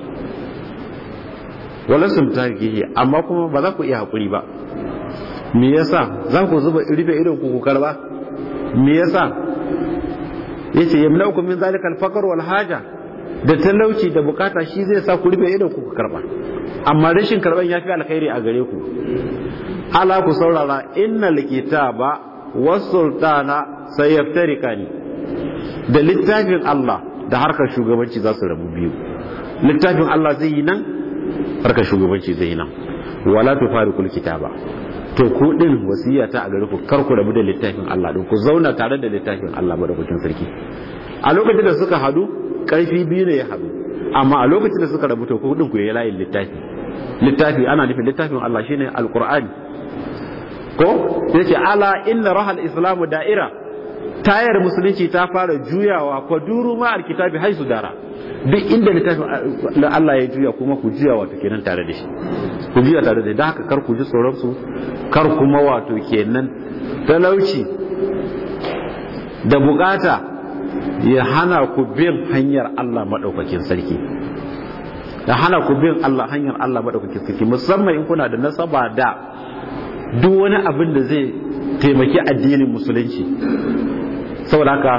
wala sun tagihi amma kuma ba za ku iya hakuri ba me yasa za ku zuba rufe irin ku ku karba me yasa yace yamnaukum min zalika al-faqr wal haja da talauci da bukata shi zai sa ku rufe idan ku karba amma rashin karban yafi alkhairi a gare ku ala ku saurara innal kitaba was sultana sayaftarikani da littafin Allah da harkar shugabanci za su rabu biyu littafin Allah zai yi nan harkar shugabanci zai yi nan wala tufariqul kitaba to ku din wasiya ta a gare ku kar ku rabu da littafin Allah din ku zauna tare da littafin Allah madaukakin sarki a lokacin da suka hadu karfi biyu ne ya hadu amma a lokacin da suka rabu to ku din ku yi layin littafi littafi ana nufin littafin Allah shine alqur'ani ko yace ala inna rahal islamu da'ira tayar musulunci ta fara juyawa ko duru ma alkitabi haisu dara duk inda littafin Allah ya juya kuma ku juya wato kenan tare da shi ku juya tare da shi haka kar ku ji tsoron su kar kuma wato kenan talauci da bukata ya hana ku bin hanyar Allah madaukakin sarki da hana ku bin Allah hanyar Allah madaukakin sarki musamman in kuna da nasaba da duk wani abin da zai taimaki addinin musulunci saboda haka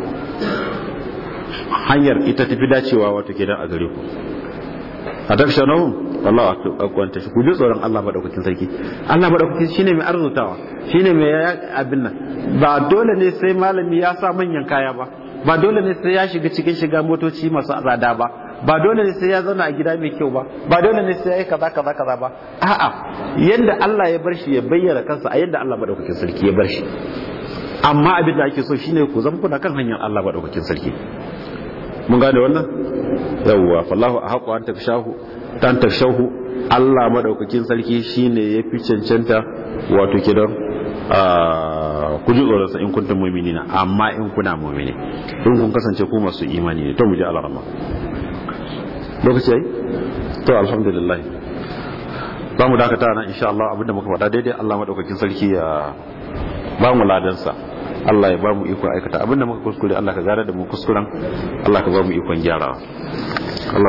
hanyar ita tafi dacewa wato kenan a gare ku a takshanahum wallahu akwanta shi ku ji tsoron Allah madaukakin sarki Allah madaukakin shine mai arzutawa shine mai abin nan ba dole ne sai malami ya sa manyan kaya ba ba dole ne sai ya shiga cikin shiga motoci masu azada ba ba dole ne sai ya zauna a gida mai kyau ba ba dole ne sai ya yi kaza kaza kaza ba a'a yanda Allah ya bar shi ya bayyana kansa a yanda Allah madaukakin sarki ya bar shi amma abin da ake so shine ku zama kuna kan hanyar Allah madaukakin sarki mun gane wannan yawwa fallahu ahaqu an takshahu tan takshahu Allah madaukakin sarki shine ya fi cancanta wato kidan ku ji tsoron sa in kuntum mu'minina amma in kuna mu'mini in kun kasance ku masu imani ne to mu ji alarama lokaci yayi to alhamdulillah za mu dakata nan insha Allah abinda muka faɗa daidai Allah madaukakin sarki ya ba mu ladansa Allah ya ba mu ikon aikata abinda muka kuskure Allah ka gara da mu kuskuren Allah ka ba mu ikon gyarawa